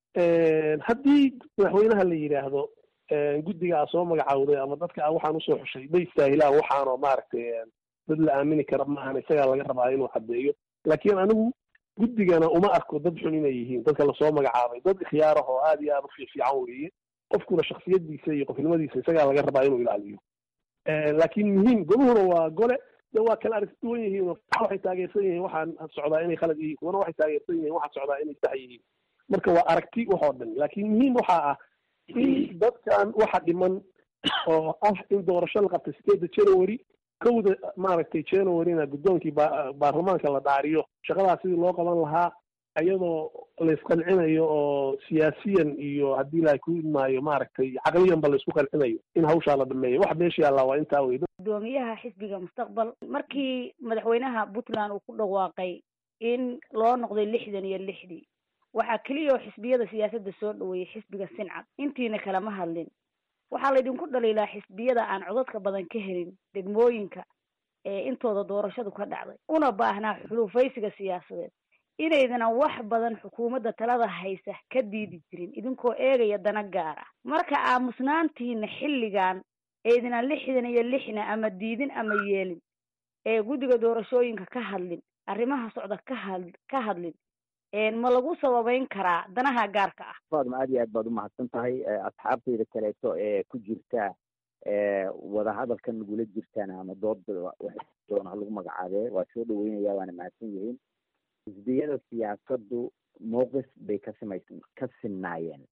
[SPEAKER 4] haddii madaxweynaha la yidhaahdo guddigaa soo magacaawday ama dadka a waxaan usoo xushay ma istaahilaan waxaanoo maaragtay dad la aamini kara maahan isagaa laga rabaa inuu caddeeyo laakiin anigu guddigana uma arko dad xun inay yihiin dadka lasoo magacaabay dad ikhyaarah oo aad iyo aad u fiifiican weeye qofkuna shaksiyadiisa iyo qofnimadiisa isagaa laga rabaa inuu ilaaliyo laakiin muhiim goluhuna waa gole de waa kala aragti duwan yihiin oo waxay taageersan yihiin waxaan socdaa inay khalad yihiin kuwana waxay taageersan yihiin waxaan socdaa inay sax yihiin marka waa aragti waxoo dhan laakiin muhiim waxaa ah in dadkan waxa dhiman oo ah in doorasho la qabtay sideedda january kowda maaragtay januaryna guddoonkii baarlamaanka la dhaariyo shaqadaas sidii loo qaban lahaa iyadoo laysqancinayo oo siyaasiyan iyo haddii ilaahay ku imaayo maaragtay caqliyanba laysku qancinayo in hawshaa la dhameeyo waxa meesha yaallaa waa intaa wey
[SPEAKER 9] gudoomiyaha xisbiga mustaqbal markii madaxweynaha puntland uu ku dhawaaqay in loo noqday lixdan iyo lixdii waxaa keliya oo xisbiyada siyaasadda soo dhaweeyey xisbiga sincad intiina kalama hadlin waxaa laydinku dhaliilaa xisbiyada aan codadka badan ka helin degmooyinka ee intooda doorashadu ka dhacday una baahnaa xulufaysiga siyaasadeed inaydana wax badan xukuumadda talada haysa ka diidi jirin idinkoo eegaya dana gaar ah marka aamusnaantiina xilligan eydina lixdan iyo lixna ama diidin ama yeelin ee guddiga doorashooyinka ka hadlin arrimaha socda ka had ka hadlin ma lagu sababeyn karaa danaha gaarka ah
[SPEAKER 5] faadma aad iyo aad baad umahadsan tahay asxaabtayda kaleeto ee ku jirta wadahadalkan nagula jirtaan ama dooda doona ha lagu magacaabee waa soo dhaweynaya waana mahadsan yihiin xisbiyada siyaasaddu mowqif bay ka simays ka sinnaayeen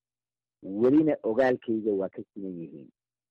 [SPEAKER 5] welina ogaalkayga waa ka siman yihiin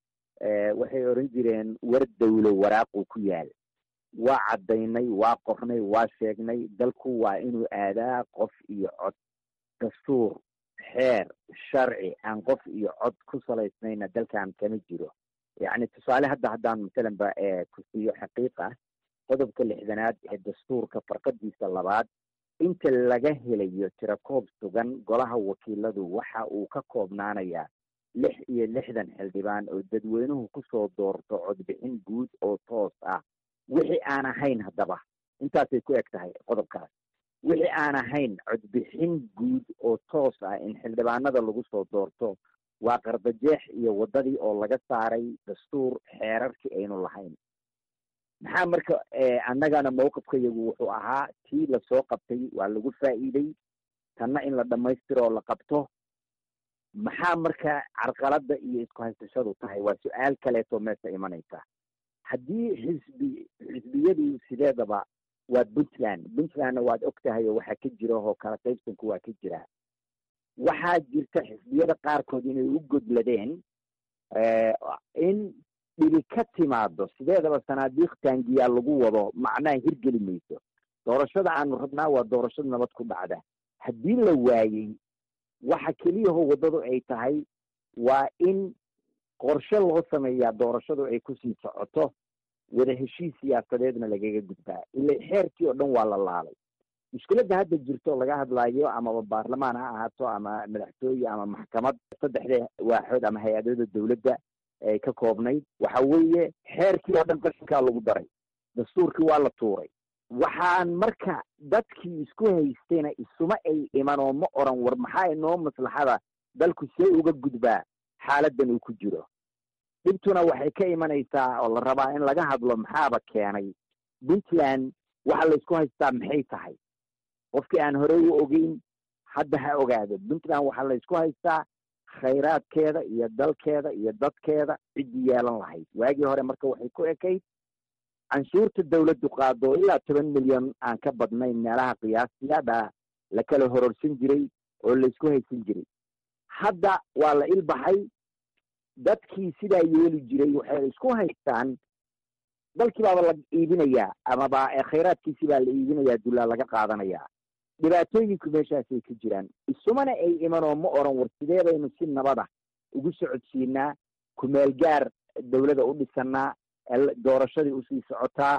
[SPEAKER 5] waxay oran jireen war dawlo waraaquu ku yaal waa caddaynay waa qornay waa sheegnay dalku waa inuu aadaa qof iyo cod dastuur xeer sharci aan qof iyo cod ku salaysnayna dalkan kama jiro yacni tusaale hadda haddaan masalan ba ku siiyo xaqiiq ah qodobka lixdanaad ee dastuurka farqadiisa labaad inta laga helayo tirakoob sugan golaha wakiiladu waxa uu ka koobnaanayaa lix iyo lixdan xildhibaan oo dadweynuhu kusoo doorto codbixin guud oo toos ah wixii aan ahayn haddaba intaasay ku eg tahay qodobkaas wixii aan ahayn codbixin guud oo toos ah in xildhibaanada lagu soo doorto waa qardajeex iyo waddadii oo laga saaray dastuur xeerarkii aynu lahayn maxaa marka annagana mawqifkayagu wuxuu ahaa tii lasoo qabtay waa lagu faa'iiday tanna in la dhammaystiro oo la qabto maxaa marka carqaladda iyo isku haysashadu tahay waa su-aal kaleetoo meesha imanaysa haddii xisbi xisbiyadu sideedaba waa puntland puntlandna waad og tahay oo waxaa ka jira oo kala qaybsanku waa ka jira waxaa jirta xisbiyada qaarkood inay u godladeen in dhibi ka timaado sideedaba sanaadiiq taangiyaa lagu wado macnaha hirgeli mayso doorashada aanu rabnaa waa doorashada nabad ku dhacda haddii la waayey waxa keliyaho waddadu ay tahay waa in qorshe loo sameeyaa doorashadu ay kusii socoto wada heshiis siyaasadeedna lagaga gudbaa ila xeerkii oo dhan waa la laalay mushkiladda hadda jirto laga hadlaayo amaba baarlamaan ha ahaato ama madaxtooye ama maxkamad saddexda waaxood ama hay-adada dowladda ay ka koobnayd waxa weeye xeerkii oo dhan qashinkaa lagu daray dastuurkii waa la tuuray waxaan marka dadkii isku haystayna isuma ay iman oo ma oran war maxaa inoo maslaxada dalku see uga gudbaa xaaladan uu ku jiro dhibtuna waxay ka imanaysaa oo la rabaa in laga hadlo maxaaba keenay puntland waxa laysku haystaa maxay tahay qofkii aan horey u ogeyn hadda ha ogaado puntland waxaa laysku haystaa khayraadkeeda iyo dalkeeda iyo dadkeeda ciddii yeelan lahayd waagii hore marka waxay ku ekayd canshuurta dawladdu qaado ilaa toban milyan aan ka badnayn meelaha qiyaastiyaadha la kala hororsan jiray oo laysku haysan jiray hadda waa la ilbaxay dadkii sidaa yeeli jiray waxay isku haystaan dalkii baaba la iibinayaa amaba khayraadkiisii baa la iibinayaa dullaa laga qaadanayaa dhibaatooyinku meeshaasay ka jiraan isumana ay iman oo ma oran war sidee baynu si nabada ugu socodsiinaa kumeel gaar dawladda u dhisanaa doorashadii usii socotaa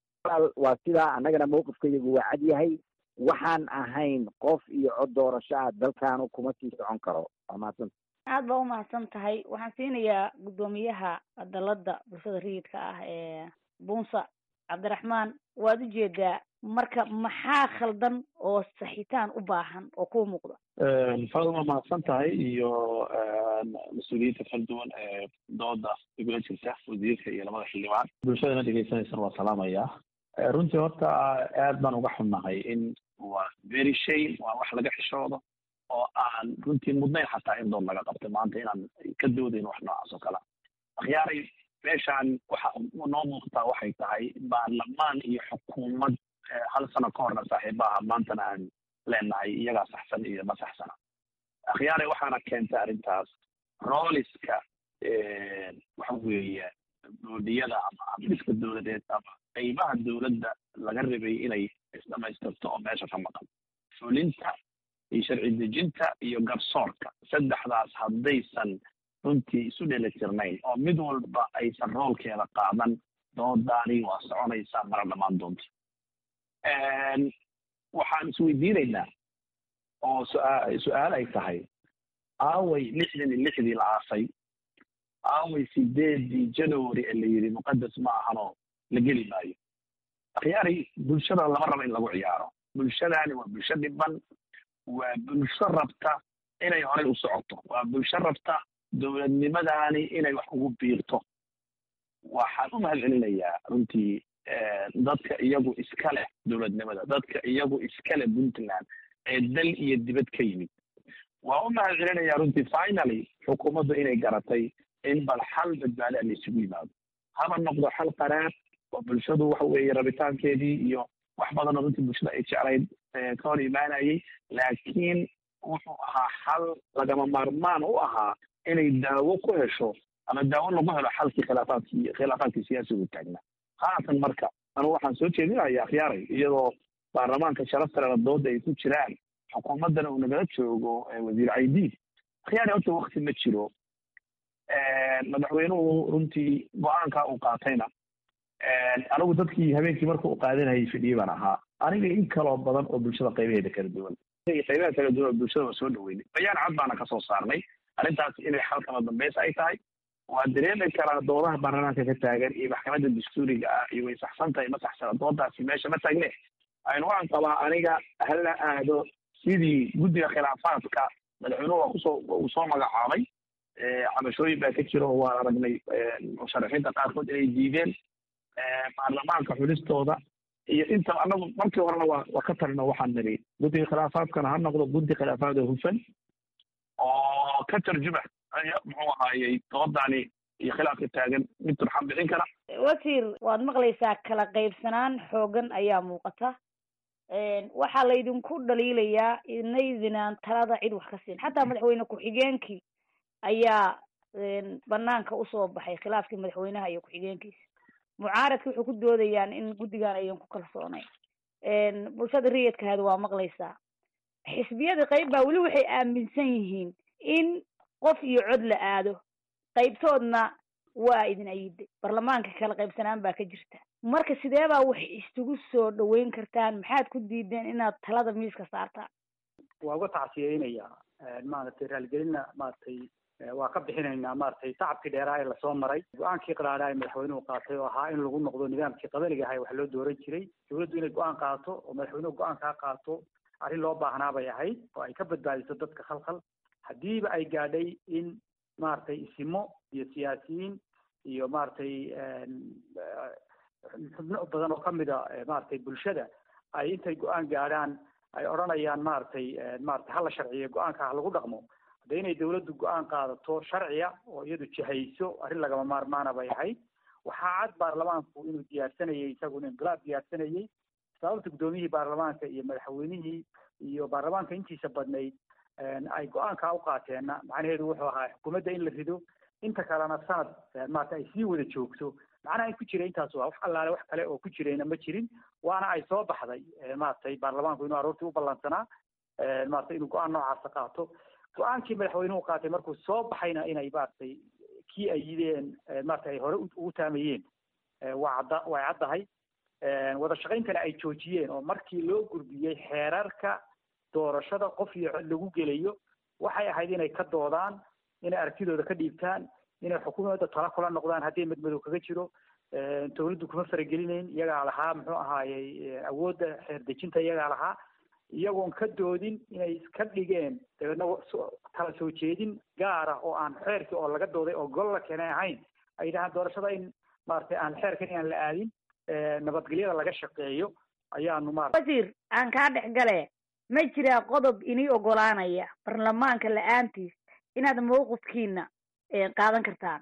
[SPEAKER 5] waa sidaa annagana mawqifkayagu waa cad yahay waxaan ahayn qof iyo cod doorasho ah dalkaanu kuma sii socon karo waa mahadsan
[SPEAKER 9] aada baa umahadsan tahay waxaan siinayaa guddoomiyaha dalada bulshada rayidka ah ee bunsa cabdiraxmaan waad ujeedaa marka maxaa khaldan oo saxitaan u baahan oo kuu muuqda
[SPEAKER 10] fadal waa mahadsan tahay iyo mas-uuliyiinta kala duwan ee dooda igula jirta wasiirka iyo labada xildhibaan bulshadana dhegeysanaysan waa salaamayaa runtii horta aad baan uga xunnahay in waa very shame waa wax laga xishoodo oo aan runtii mudnayn xataa in dood laga qabto maanta inaan ka doodayn wax noocaas oo kale akhyaaray meeshaan waxa noo muuqataa waxay tahay baarlamaan iyo xukuumad hal sano ka horna saaxiibaha maantana aan leenahay iyagaa saxsan iyo ma saxsana akhyaaray waxaana keentay arrintaas rooliska waxa weeye boodiyada ama habdhiska dowladeed ama qeybaha dowladda laga rabay inay isdhamaystirto oo meesha ka maqan fulinta iyo sharci dejinta iyo garsoorka saddexdaas haddaysan runtii isu dhelitirnayn oo mid walba aysan roolkeeda qaadan doodaani waa soconaysaa mara dhammaan doonta waxaan isweydiinaynaa oo su-aa su-aal ay tahay aaway lixdan iyo lixdii la aasay aaway sideedii january ee la yidhi muqadas ma ahanoo la geli maayo akhyaari bulshada lama rabo in lagu ciyaaro bulshadaani waa bulsho dhiban waa bulsho rabta inay horey u socoto waa bulsho rabta dowladnimadaani inay wax ugu biirto waxaan u mahad celinayaa runtii dadka iyagu iska leh dowladnimada dadka iyagu iska leh puntland ee dal iyo dibad ka yimid waa u mahad celinayaa runtii finally xukuumaddu inay garatay in bal xal badbaada la isugu yimaado haba noqdo xal qaraar oo bulshadu waxa weeye rabitaankeedii iyo wax badanoo runtii bulshada ay jeclayd ka hor imaanayay laakiin wuxuu ahaa xal lagama maarmaan u ahaa inay daawo ku hesho ama daawo lagu helo xalkii khilaafaadkii khilaafaadkii siyaasigu taagnaa haatan marka anigu waxaan soo jeedinaya akhyaaray iyadoo baarlamaanka sharaftarena dooda ay ku jiraan xukuumaddana uu nagala joogo wasiir caydiid akhyaari horta wakti ma jiro madaxweynuhu runtii go-aanka uu qaatayna anigu dadkii habeenkii marka uu qaadanayay fidhiyey baan ahaa aniga in kaloo badan oo bulshada qaybaheeda kala duwan qaybaha kala duwan oo bulshada waa soo dhaweynay bayaan cad baana kasoo saarnay arrintaas inay xalkama dambeys ay tahay waa dareemi karaa doodaha baarlamaanka ka taagan iyo maxkamadda dastuuriga ah iyo way saxsan tahay ma saxsana doodaasi meesha ma taagne aynu waxaan qabaa aniga hala aado sidii guddiga khilaafaadka madaxweynuhu waa kusoo uu soo magacaabay cabashooyin baa ka jira oo waan aragnay musharaxiinta qaarkood inay diideen baarlamaanka xulistooda iyo inta anagu markii horena waa waa ka talino waxaan niri guddiga khilaafaadkana ha noqdo guddi khilaafaad oo hufan oo oo ka tarjuma muxuu ahaayey doodani iyo khilaafka taagan mid turxan bixin kara
[SPEAKER 9] wasiir waad maqlaysaa kala qaybsanaan xoogan ayaa muuqata waxaa laydinku dhaliilayaa inaydinaan talada cid wax ka siin xataa madaxweyne ku-xigeenkii ayaa banaanka usoo baxay khilaafkii madaxweynaha iyo ku-xigeenkiisa mucaaradka waxay ku doodayaan in guddigan ayan ku kalsoonayn bulshada riyadkaada waa maqlaysaa xisbiyada qayb baa weli waxay aaminsan yihiin in qof iyo cod la aado qaybtoodna waa idin ayiday baarlamaanka kala qaybsanaan baa ka jirta marka sidee baa wax isugu soo dhaweyn kartaan maxaad ku diideen inaad talada miiska saartaan
[SPEAKER 3] waa uga tacsiyeynaya maaragtay raaligelinna maaragtay waa ka bixinaynaa maaragtay tacabkii dheeraa ee lasoo maray go-aankii qaraadhaa ee madaxweynuhu qaatay oo ahaa in lagu noqdo nidaamkii qabaliga ahay wax loo dooran jiray dawladdu inay go-aan qaato oo madaxweynuhu go-aan kaa qaato arrin loo baahnaa bay ahayd oo ay ka badbaadiso dadka khalkhal haddiiba ay gaadhay in maaragtay isimo iyo siyaasiyiin iyo maaragtay xubno badan oo kamid a maaragtay bulshada ay intay go-aan gaadhaan ay odhanayaan maaragtay maaragtay hala sharciyo go-aanka ha lagu dhaqmo hadda inay dawladdu go-aan qaadato sharciya oo iyadu jihayso arrin lagama maarmaana bay ahayd waxaa cad baarlamaanku inuu diyaarsanayay isaguna inqilaab diyaarsanayay sababta guddoomiyihii baarlamaanka iyo madaxweynihii iyo baarlamaanka intiisa badnayd ay go-aankaa u qaateenna macnaheedu wuxuu ahaa xukuumadda in la rido inta kalena sanad maarata ay sii wada joogto macnaha in ku jira intaas waa wax allaale wax kale oo ku jirayna ma jirin waana ay soo baxday maaragtay baarlamaanku inuu aroortii u ballansanaa maaragtay inuu go-aan noocaasa qaato go-aankii madaxweynuhu qaatay markuu soo baxayna inay maaragtay kii ay yideen maarata ay hore ugu taamayeen waa cadda way caddahay wada shaqayntana ay joojiyeen oo markii loo gudbiyey xeerarka doorashada qof iyo cod lagu gelayo waxay ahayd inay ka doodaan inay aragtidooda ka dhiibtaan inay xukuumadda tala kula noqdaan haddii madmadow kaga jiro dawladdu kuma faragelinayn iyagaa lahaa muxuu ahaayey awoodda xeer dejinta iyagaa lahaa iyagoon ka doodin inay iska dhigeen dabeedna tala soo jeedin gaara oo aan xeerkii oo laga dooday oo gol la keenay ahayn ay yidhahaan doorashada in maaragtay aan xeerkan inaan la aadin nabadgelyada laga shaqeeyo ayaanu maarata
[SPEAKER 9] wasiir aan kaa dhex gale ma jiraa qodob inii ogolaanaya baarlamaanka la-aantiis inaad mawqifkiina qaadan kartaan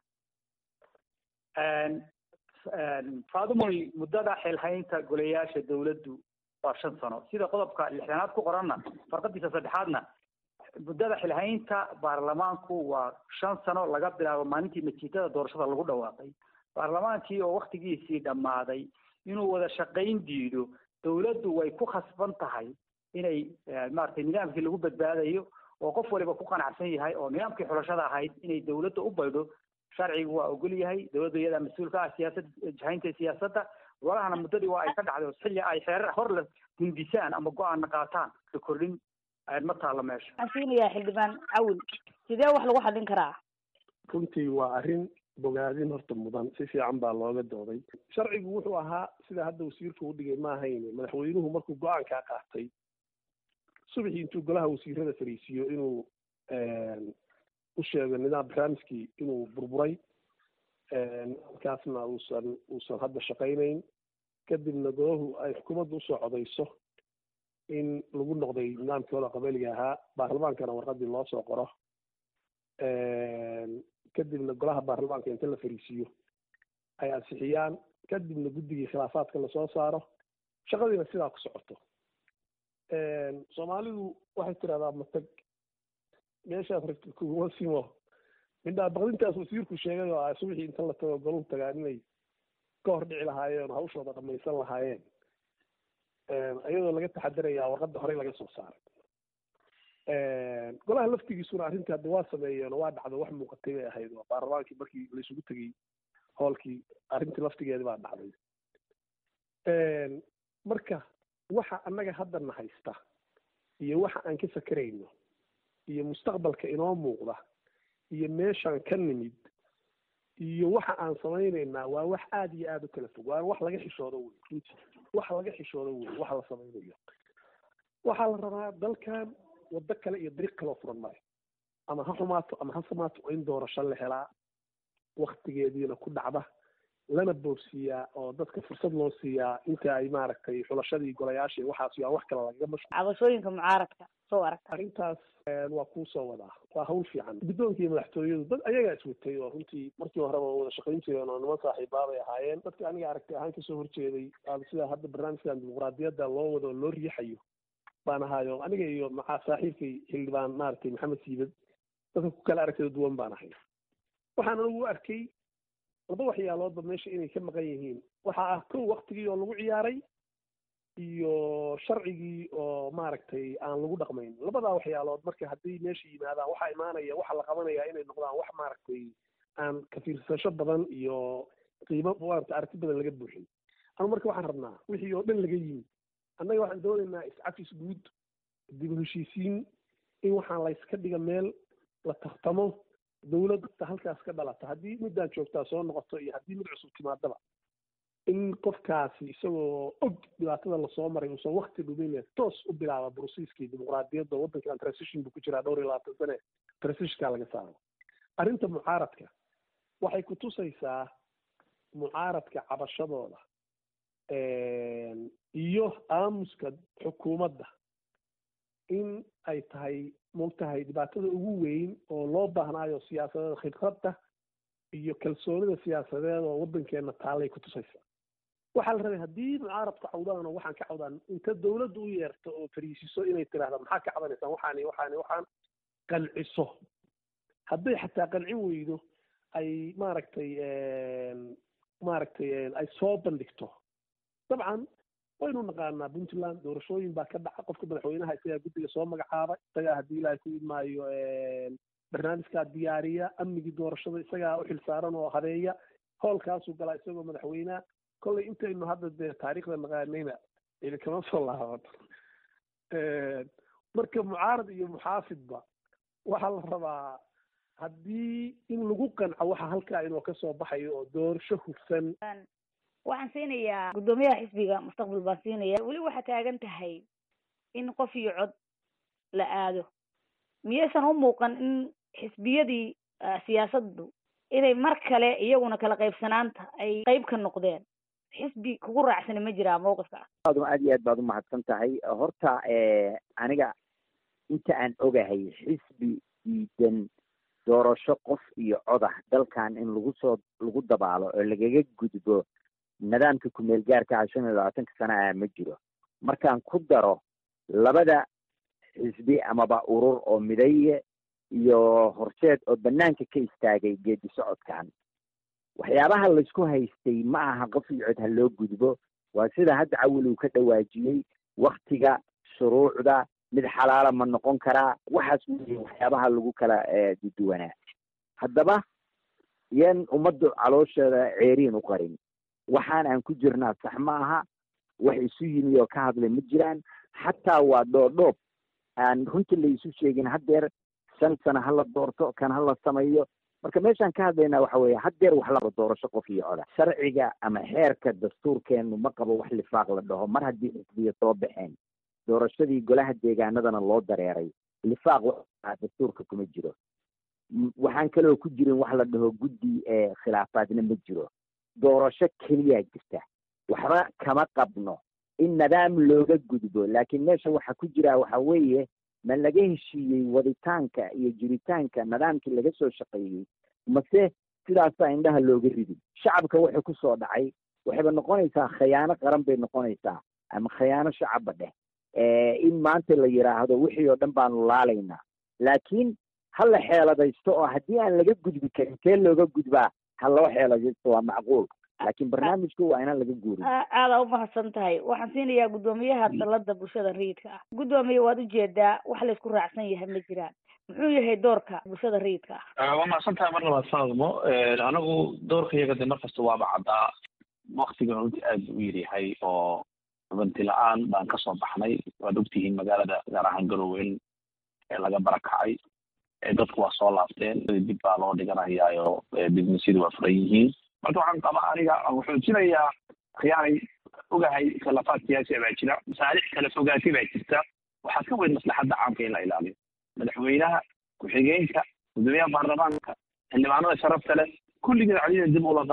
[SPEAKER 3] faadumoy muddada xilhaynta golayaasha dawladdu waa shan sano sida qodobka lixdanaad ku qoranna farqadiisa saddexaadna muddada xilhaynta baarlamaanku waa shan sano laga bilaabo maalintii natiijada doorashada lagu dhawaaqay baarlamaankii oo waktigiisii dhammaaday inuu wada shaqayn diido dawladdu way ku khasban tahay inay maaragtay nidaamkii lagu badbaadayo oo qof waliba ku qanacsan yahay oo nidaamkii xulashada ahayd inay dawladda u baydho sharcigu waa ogol yahay dawladda iyadaa mas-uulka ah siyaasad jahaynta siyaasadda walahana muddadii waa ay ka dhacday oo xilli ay xeerar hor la hindisaan ama go-aanna qaataan la kordhin ma taalla meesha
[SPEAKER 9] waxaan siinayaa xildhibaan cawil sidee wax lagu xallin karaa
[SPEAKER 4] runtii waa arrin bogaadin horta mudan si fiican baa looga dooday sharcigu wuxuu ahaa sida hadda wasiirka u dhigay ma ahayn madaxweynuhu markuu go-aankaa qaatay subaxii intuu golaha wasiirada fariisiiyo inuu u sheego nidaam barnaamijkii inuu burburay markaasna uusan uusan hadda shaqaynayn kadibna golahu ay xukuumadda usoo codayso in lagu noqday nidaamkii hore qabaliga ahaa baarlamaankana warqadii loo soo qoro kadibna golaha baarlamaanka inta la fariisiiyo ay ansixiyaan kadibna guddigii khilaafaadka lasoo saaro shaqadiina sidaa ku socoto soomaalidu waxay tirahdaa matag meeshaas ragta kuguma simo midhaa baqdintaas wasiirku sheegay oo ah subaxii inta la tago goluhu tagaan inay ka hor dhici lahaayeen oo hawshooda dhamaysan lahaayeen iyadoo laga taxadarayaa warqadda horey laga soo saaray golaha laftigiisuna arrintii hadda waa sameeyeen oo waa dhacdo wax muuqatay bay ahayd oo baarlamaankii markii laisugu tegey hoolkii arrintii laftigeedi baa dhacday marka waxa annaga haddana haysta iyo waxa aan ka fakerayno iyo mustaqbalka inoo muuqda iyo meeshaan ka nimid iyo waxa aan samaynaynaa waa wax aada iyo aada u kala fog waa wax laga xishoodo wey runtii wax laga xishoodo wey waxa la samaynayo waxaa la rabaa dalkan waddo kale iyo dariiq kaloo furan maayo ama ha xumaato ama ha samaato waa in doorasho la helaa waktigeediina ku dhacda lana boobsiiyaa oo dadka fursad loo siiyaa inta ay maaragtay xulashadii golayaasha iyo waxaas iyo aan wax kale lagaga mashquul
[SPEAKER 9] cabashooyinka mucaaradka soo aragta
[SPEAKER 4] arrintaas waa kuu soo wadaa waa hawl fiican guddoonka iyo madaxtooyadu dad ayagaa iswatay oo runtii markii horeba wada shaqayn jireen oo niman saaxiibaabay ahaayeen dadka aniga aragti ahaan kasoo horjeeday sida hadda barnaamijkan dimuqraadiyadda loo wado loo riixayo baan ahaayo aniga iyo maxaa saaxiibkay xildhibaan maaragtay maxamed siibad dadka ku kala aragtida duwan baan ahay waxaan anigu u arkay laba waxyaaloodba meesha inay ka maqan yihiin waxaa ah kow waktigii oo lagu ciyaaray iyo sharcigii oo maaragtay aan lagu dhaqmayn labadaa waxyaalood marka haddii meesha yimaadaan waxaa imaanaya waxaa la qabanaya inay noqdaan wax maaragtay aan kafiirsasho badan iyo qiimo maarata aragti badan laga buuxin ama marka waxaan rabnaa wixii oo dhan laga yimi annaga waxaan doonaynaa iscafis guud dib u heshiisiin in waxaan layska dhiga meel la tartamo dawladda halkaas ka dhalata haddii middaan joogtaa soo noqoto iyo haddii mid cusub timaadaba in qofkaasi isagoo og dhibaatada lasoo maray uusan wakti dhumin toos u bilaaba brusiiskii dimuqraadiyadda waddankan transition buu ku jiraa dhowr iyo labaatan sane transitionkaa laga saaro arrinta mucaaradka waxay kutusaysaa mucaaradka cabashadooda iyo aamuska xukuumadda in ay tahay moogtahay dhibaatada ugu weyn oo loo baahnaayo siyaasadeeda khibradda iyo kalsoonida siyaasadeed oo waddankeena taalay kutusaysaa waxaa la rabay haddii mucaaradku cawdaan oo waxaan ka cawdaan inta dawladda u yeerto oo fariisiso inay tiraahda maxaa ka cabanaysaan waxaani waxaani waxaan qanciso hadday xataa qancin weydo ay maaragtay maaragtay ay soo bandhigto dabcan waynu naqaanaa puntland doorashooyin baa ka dhaca qofka madaxweynaha isagaa guddiga soo magacaaba isagaa haddii ilaahay ku idmaayo barnaamijkaa diyaariya amnigii doorashada isagaa u xilsaaran oo habeeya howlkaasuu galaa isagoo madaxweyneha kollay intaynu hadda dee taariikhda naqaanayna ili kama soo laabato marka mucaarad iyo muxaafidba waxaa la rabaa haddii in lagu qanco waxa halkaa inoo kasoo baxayo oo doorasho hufsan
[SPEAKER 9] waxaan siinayaa guddoomiyaha xisbiga mustaqbal baan siinaya weli waxaa taagan tahay in qof iyo cod la aado miyaysan u muuqan in xisbiyadii siyaasaddu inay mar kale iyaguna kala qaybsanaanta ay qayb ka noqdeen xisbi kugu raacsani ma jiraa mawqifka
[SPEAKER 5] aad aad iyo aad baad umahadsan tahay horta aniga inta aan ogahay xisbi diidan doorasho qof iyo codah dalkan in lagu soo lagu dabaalo oo lagaga gudbo nidaamka kumeel gaarka ah shan iyo labaatanka sana ah ma jiro markaan ku daro labada xisbi amaba urur oo midaye iyo horseed oo banaanka ka istaagay geedi socodkan waxyaabaha laysku haystay ma aha qof iyo cod ha loo gudbo waa sida hadda cawil uu ka dhawaajiyey waktiga shuruucda mid xalaala ma noqon karaa waxaas wey waxyaabaha lagu kala duduwanaa haddaba yan ummaddu caloosheeda ceeriin u qarin waxaan aan ku jirnaa sax ma aha wax isu yimi oo ka hadlay ma jiraan xataa waa dhoodhoob aan runtii la isu sheegin haddeer shan sano hala doorto kan hala sameeyo marka meeshaan ka hadlaynaa waxa weeye haddeer wax laba doorasho qof iyo coda sharciga ama xeerka dastuurkeenu ma qabo wax lifaaq la dhaho mar haddii xisbiya soo baxeen doorashadii golaha deegaanadana loo dareeray lifaaq wa dastuurka kuma jiro waxaan kaloo ku jirin wax la dhaho guddi ee khilaafaadna ma jiro doorasho keliyaa jirta waxba kama qabno in nidaam looga gudbo laakiin meesha waxa ku jira waxa weeye ma laga heshiiyey waditaanka iyo jiritaanka nidaamkii laga soo shaqeeyey mase sidaasaa indhaha looga ridin shacabka waxay ku soo dhacay waxayba noqonaysaa khayaano qaran bay noqonaysaa ama khayaano shacabba dheh in maanta la yidhaahdo wixii oo dhan baanu laalaynaa laakiin ha la xeeladaysto oo haddii aan laga gudbi karin kee looga gudbaa ha loo xeeladaysto waa macquul laakiin barnaamijku waa inaan laga guurin
[SPEAKER 9] aada umahadsan tahay waxaan siinayaa guddoomiyaha dalada bulshada rayidka ah guddoomiye waad ujeedaa wax laysku raacsan yahay ma jiraan muxuu yahay doorka bulshada rayidka ah
[SPEAKER 10] waa mahadsan tahay mar labaad faadmo anigu doorka iyaga de markasta waaba caddaa waktigan runtii aad u yaryahay oo runti la-aan baan kasoo baxnay waad ogtihiin magaalada gaar ahaan garowe ee laga barakacay dadku waa soo laabteen dib baa loo dhiganayaayo businessyadu waa furan yihiin marka waxaan qabaa aniga wuxuu jirayaa khiyaanay ogahay khilafaad siyaasiya baa jira masaalix kala fogaatay baa jirta waxaa ka weyn maslaxadda caamka in la ilaaliyo madaxweynaha ku-xigeenka gudoomiyaha baarlamaanka xildhibaanada sharafta leh kulligeed cadida dib ulaqa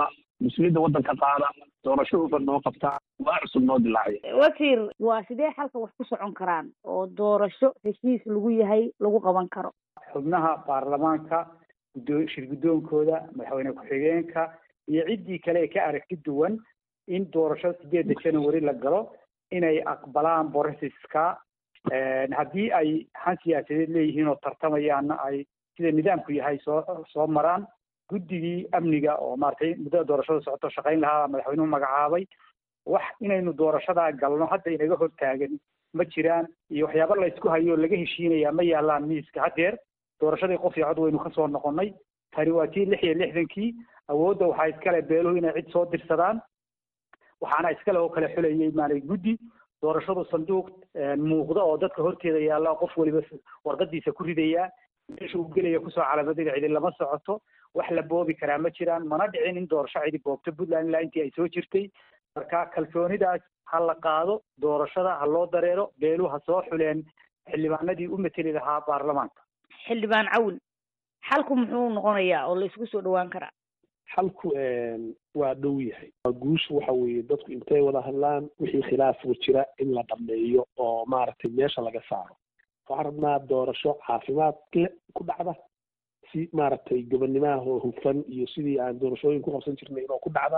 [SPEAKER 10] mas-uuliyadda waddanka qaada doorasho hufan noo qabtaa waa cusub noo dilaacaya
[SPEAKER 9] wasiir waa sidee xalka wax ku socon karaan oo doorasho heshiis lagu yahay lagu qaban karo
[SPEAKER 3] xubnaha baarlamaanka guddoo shir guddoonkooda madaxweyne ku-xigeenka iyo ciddii kale ee ka aragti duwan in doorasho sideedda january la galo inay aqbalaan borosiska haddii ay han siyaasadeed leeyihiin oo tartamayaanna ay sida nidaamku yahay soo soo maraan guddigii amniga oo maaragtay muddada doorashada socoto shaqayn lahaa madaxweynuhu magacaabay wax inaynu doorashadaa galno hadda inaga hortaagan ma jiraan iyo waxyaaba la isku hayo oo laga heshiinayaa ma yaalaan miiska haddeer doorashadii qof iyo cod waynu kasoo noqonnay tani waa tii lix iyo lixdankii awoodda waxaa iskale beeluhu inay cid soo dirsadaan waxaana iskale oo kale xulayay maaragtay guddi doorashadu sanduuq muuqda oo dadka horteeda yaalla qof waliba warqadiisa ku ridaya meesha uu gelaya kusoo calamadada cidi lama socoto wax la boobi karaa ma jiraan mana dhicin in doorasho cidi boobto puntland ilaa intii ay soo jirtay marka kalsoonidaas ha la qaado doorashada ha loo dareero beeluhu ha soo xuleen xildhibaanadii u mateli lahaa baarlamaanka
[SPEAKER 9] xildhibaan cawin xalku muxuu noqonayaa oo la isku soo dhawaan karaa
[SPEAKER 4] xalku waa dhow yahay guushu waxa weeye dadku intay wada hadlaan wixii khilaafku jira in la dhameeyo oo maaragtay meesha laga saaro waxaan rabnaa doorasho caafimaad le ku dhacda si maaragtay gobonnimaha hufan iyo sidii aan doorashooyin ku qabsan jirnay inoo ku dhacda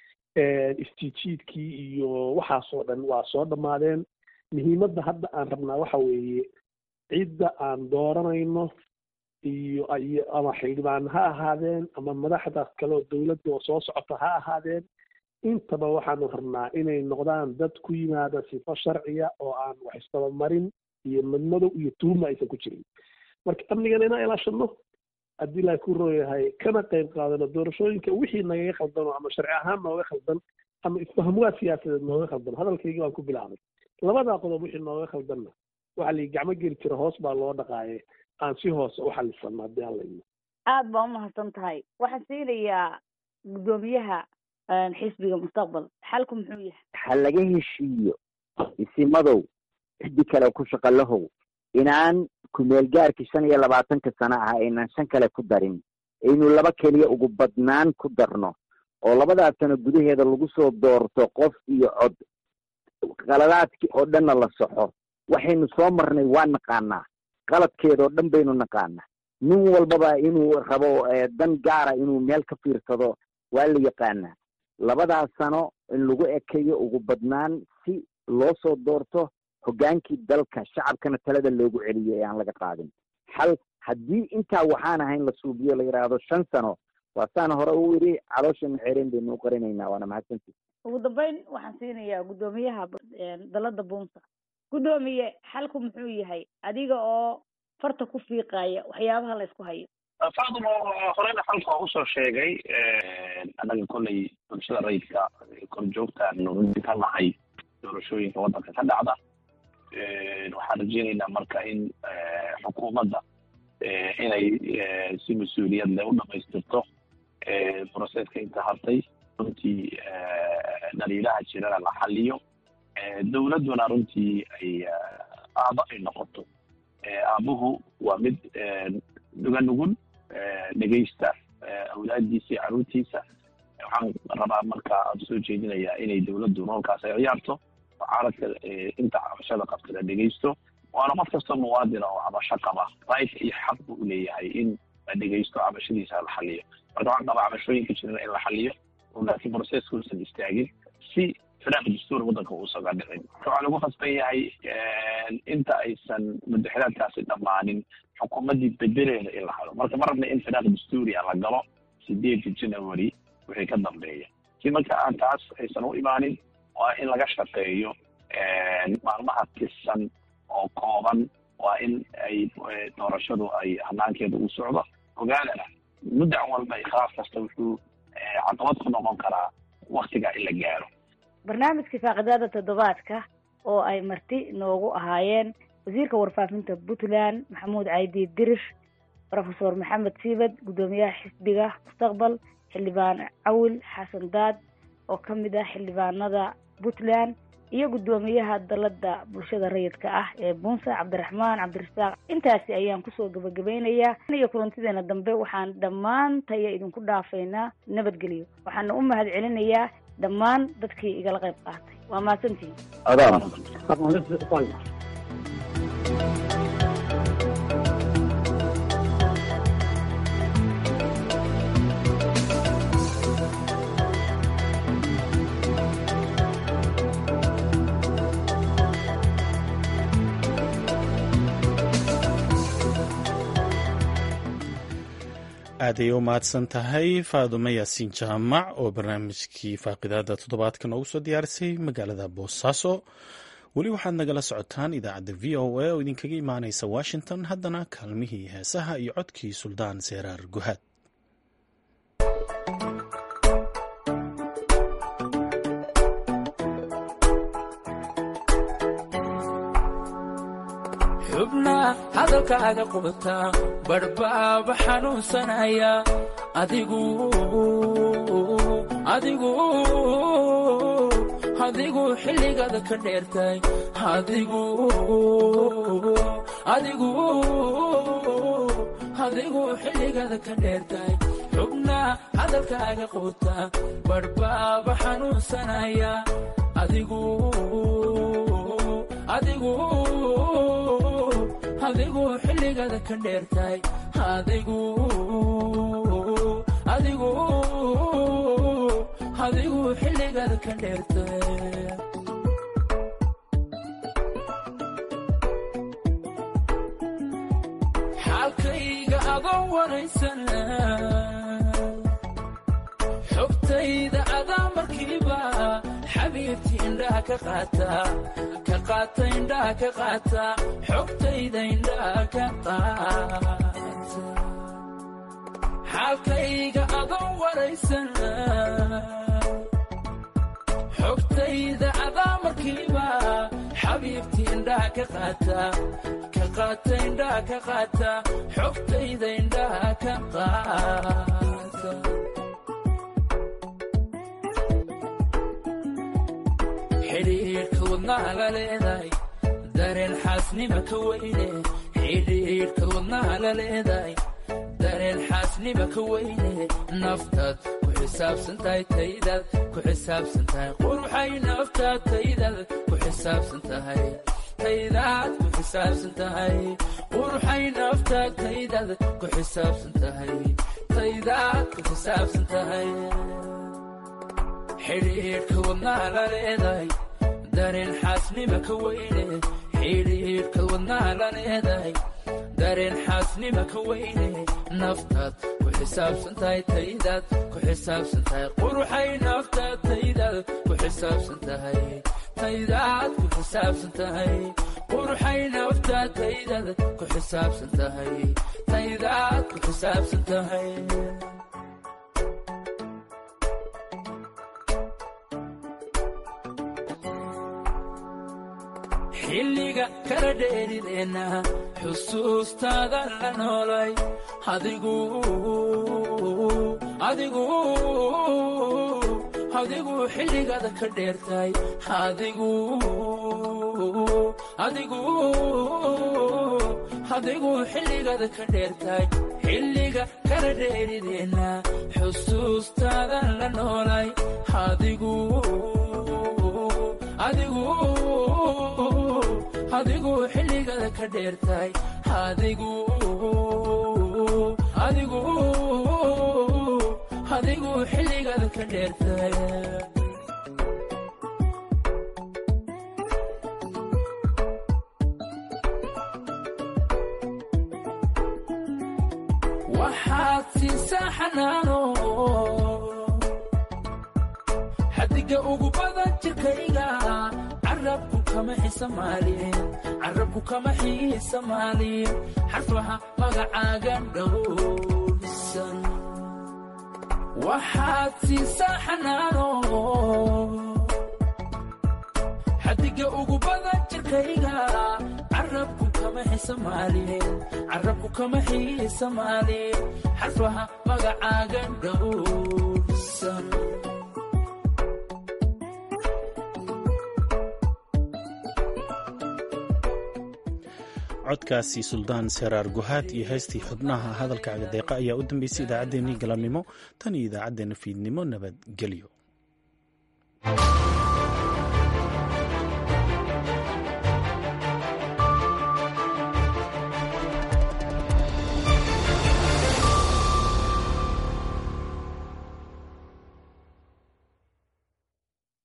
[SPEAKER 4] istiijiidkii iyo waxaasoo dhan waa soo dhammaadeen muhiimadda hadda aan rabnaa waxa weeye cidda aan dooranayno iyo iyo ama xildhibaan ha ahaadeen ama madaxda kale oo dowladda oo soo socota ha ahaadeen intaba waxaanu rabnaa inay noqdaan dad ku yimaada sifo sharciya oo aan wax isdabamarin iyo madmadow iyo tuuma aysan ku jirin marka amnigana inaan ilaashano haddii ilaahay ku rooyahay kana qayb qaadano doorashooyinka wixii nagaga khaldano ama sharci ahaan nooga khaldan ama isfahmwaa siyaasadeed nooga khaldan hadalkaygii waan ku bilaabay labadaa qodob wixii nooga khaldanna waxaa la gacmo geli jira hoos baa loo dhaqaaye aan si hoose u xalisano haddii aan layno
[SPEAKER 9] aada baa umahadsan tahay waxaan siinayaa guddoomiyaha xisbiga mustaqbal xalku muxuu yahay
[SPEAKER 5] ha laga heshiiyo isimadow ciddi kale ku shaqalahow inaan kumeel gaarkii shan iyo labaatanka sano ah aynan shan kale ku darin aynu laba keliya ugu badnaan ku darno oo labadaas sano gudaheeda lagu soo doorto qof iyo cod qaladaadkii oo dhanna la soxo waxaynu soo marnay waa naqaanaa qaladkeeda oo dhan baynu naqaanaa nin walbaba inuu rabo dan gaara inuu meel ka fiirsado waa la yaqaanaa labadaas sano in lagu ekeeyo ugu badnaan si loo soo doorto hoggaankii dalka shacabkana talada loogu celiyo ee aan laga qaadin xal haddii intaa waxaan ahayn la suubiyo la yidhaahdo shan sano waa saan hore u yidhi caloosha maxeereen baynu u qarinaynaa waana mahadsantii
[SPEAKER 9] ugu dambeyn waxaan siinayaa guddoomiyaha dalada buunsa guddoomiye xalku muxuu yahay adiga oo farta ku fiiqaya waxyaabaha la isku hayo
[SPEAKER 10] faadimo horeyna xalka waa usoo sheegay annaga kolley bulshada rayidka korjoogtaan runti ka nahay doorashooyinka waddanka ka dhacda waxaan rajeynaynaa marka in xukuumadda inay si mas-uuliyad leh u dhamaystirto broseska inta hartay runtii dhaliilaha jirana la xaliyo dowladduna runtii ay aabo ay noqoto aabuhu waa mid nuga nugul dhegeysta awlaadiisa iyo caruurtiisa waxaan rabaa marka aan soo jeedinayaa inay dowladdu roolkaas ay ciyaarto oo caaradka inta cabashada qabta la dhegeysto waana qof kasta muwaadina oo cabasho qaba right iyo xaq buu uleeyahay in la dhegeysto cabashadiisa la xaliyo marka waxaan qabaa cabashooyinka jirana in la xaliyo oo laakiin proceska uusan istaagin si firaaq dastuur waddanka uusaga dhicin marka waxaa lagu khasban yahay inta aysan mudaxiraadkaasi dhammaanin xukuumaddii bedeleeda in la helo marka ma rabna in firaaq dastuuriya la galo sideedka january wixii ka dambeeya si marka aan taas aysan u imaanin waa in laga shaqeeyo maalmaha tirsan oo kooban waa in ay doorashadu ay hanaankeeda u socdo ogaadana muddac walba ikhlaaf kasta wuxuu caqabad ku noqon karaa waktiga in la gaaro
[SPEAKER 9] barnaamijka faaqidaada toddobaadka oo ay marti noogu ahaayeen wasiirka warfaafinta puntland maxamuud caydi dirish rofesor maxamed siibad guddoomiyaha xisbiga mustaqbal xildhibaan cawil xasan daad oo ka mid ah xildhibaanada puntland iyo guddoomiyaha dalada bulshada rayidka ah ee buunsa cabdiraxmaan cabdirasaaq intaasi ayaan kusoo gabagabeynayaa iyo kulantideena dambe waxaan dhammaan taya idinku dhaafaynaa nabadgelyo waxaana u mahad celinayaa dhammaan dadkii igala qayb qaatay waa mahadsantihin
[SPEAKER 1] aaday u mahadsan tahay faadumo yaasiin jaamac oo barnaamijkii faaqidaada toddobaadka noogu soo diyaarisay magaalada boosaaso weli waxaad nagala socotaan idaacadda v o a oo idinkaga imaaneysa washington haddana kaalmihii heesaha iyo codkii suldaan seeraar guhaad
[SPEAKER 11] xubna hadalkaaga qubata badhbaaba xanuunsanaya adigu adigu adigu xilligaada ka dheertay adigu adigu adigu xilligaada ka dheertay xubna hadalkaaga qubata badhbaaba xanuunsanaya adigu adigu adigu xilligaada ka dheertay adigu adigu adigu xilligaada ka dheertay xaalkayga adoo waraysan xogtayda adaa markiiba xabiibti indhaha ka qaata ka qaata indhaha ka qaata xogtayda indhaha ka qaata xaalkayga adoo waraysan xogtayda adaa markiiba xabiibti indhaha ka qaata ka qaata indhaha ka qaata xogtayda indhaha ka qaata xidhiidhka wadnaha la leedahay dareen xaasnima ka weyne xidhiidhka wadnaha la leedahay dareen xaasnima ka weyne naftaad ku xisaabsan tahay taydaad ku xisaabsan tahay quruxay naftaad taydaad ku xisaabsan tahay taydaad ku xisaabsan tahay quruxay naftaad taydaad ku xisaabsan tahay taydaad ku xisaabsan tahay xidhiidhka wadnaha la leedahay dareen xaasnima ka weyne xidhiidhka wadnaha la leedahay dareen xaasnima ka weyne naftaad ku xisaabsan tahay taydaad ku xisaabsan tahay quruxay naftaad taydaad ku xisaabsan tahay taydaad ku xisaabsan tahay quruxay naftaad taydaad ku xisaabsan tahay taydaad ku xisaabsan tahay xilliga kala dheerideenna xusuustaada la noolay adigu adigu adigu xilligaada ka dheertay adigu adigu adigu xilligaada ka dheertay xilliga kala dheerideenna xusuustaada la noolay adigu adigu adigu xilligaada ka dheertay adigu adigu adigu xilligaada ka dheertay waxaad siisaa xanaano xadiga ugu badan jirkayga carabku kama xisamaalin carabku kama xiisamaalin xarfaha magacaaga dhowrsan waxaad siisaa xanaano xadiga ugu badan jirkayga carabku kama xisamaalin carabku kama xiisamaalin xarfaha magacaaga dhowrsan
[SPEAKER 1] codkaasi suldaan seraar guhaad iyo heystii xubnaha hadalka cagadeeqa ayaa u dambeysay idaacaddeenii galabnimo tan iyo idaacaddeenna fiidnimo nabadgelyo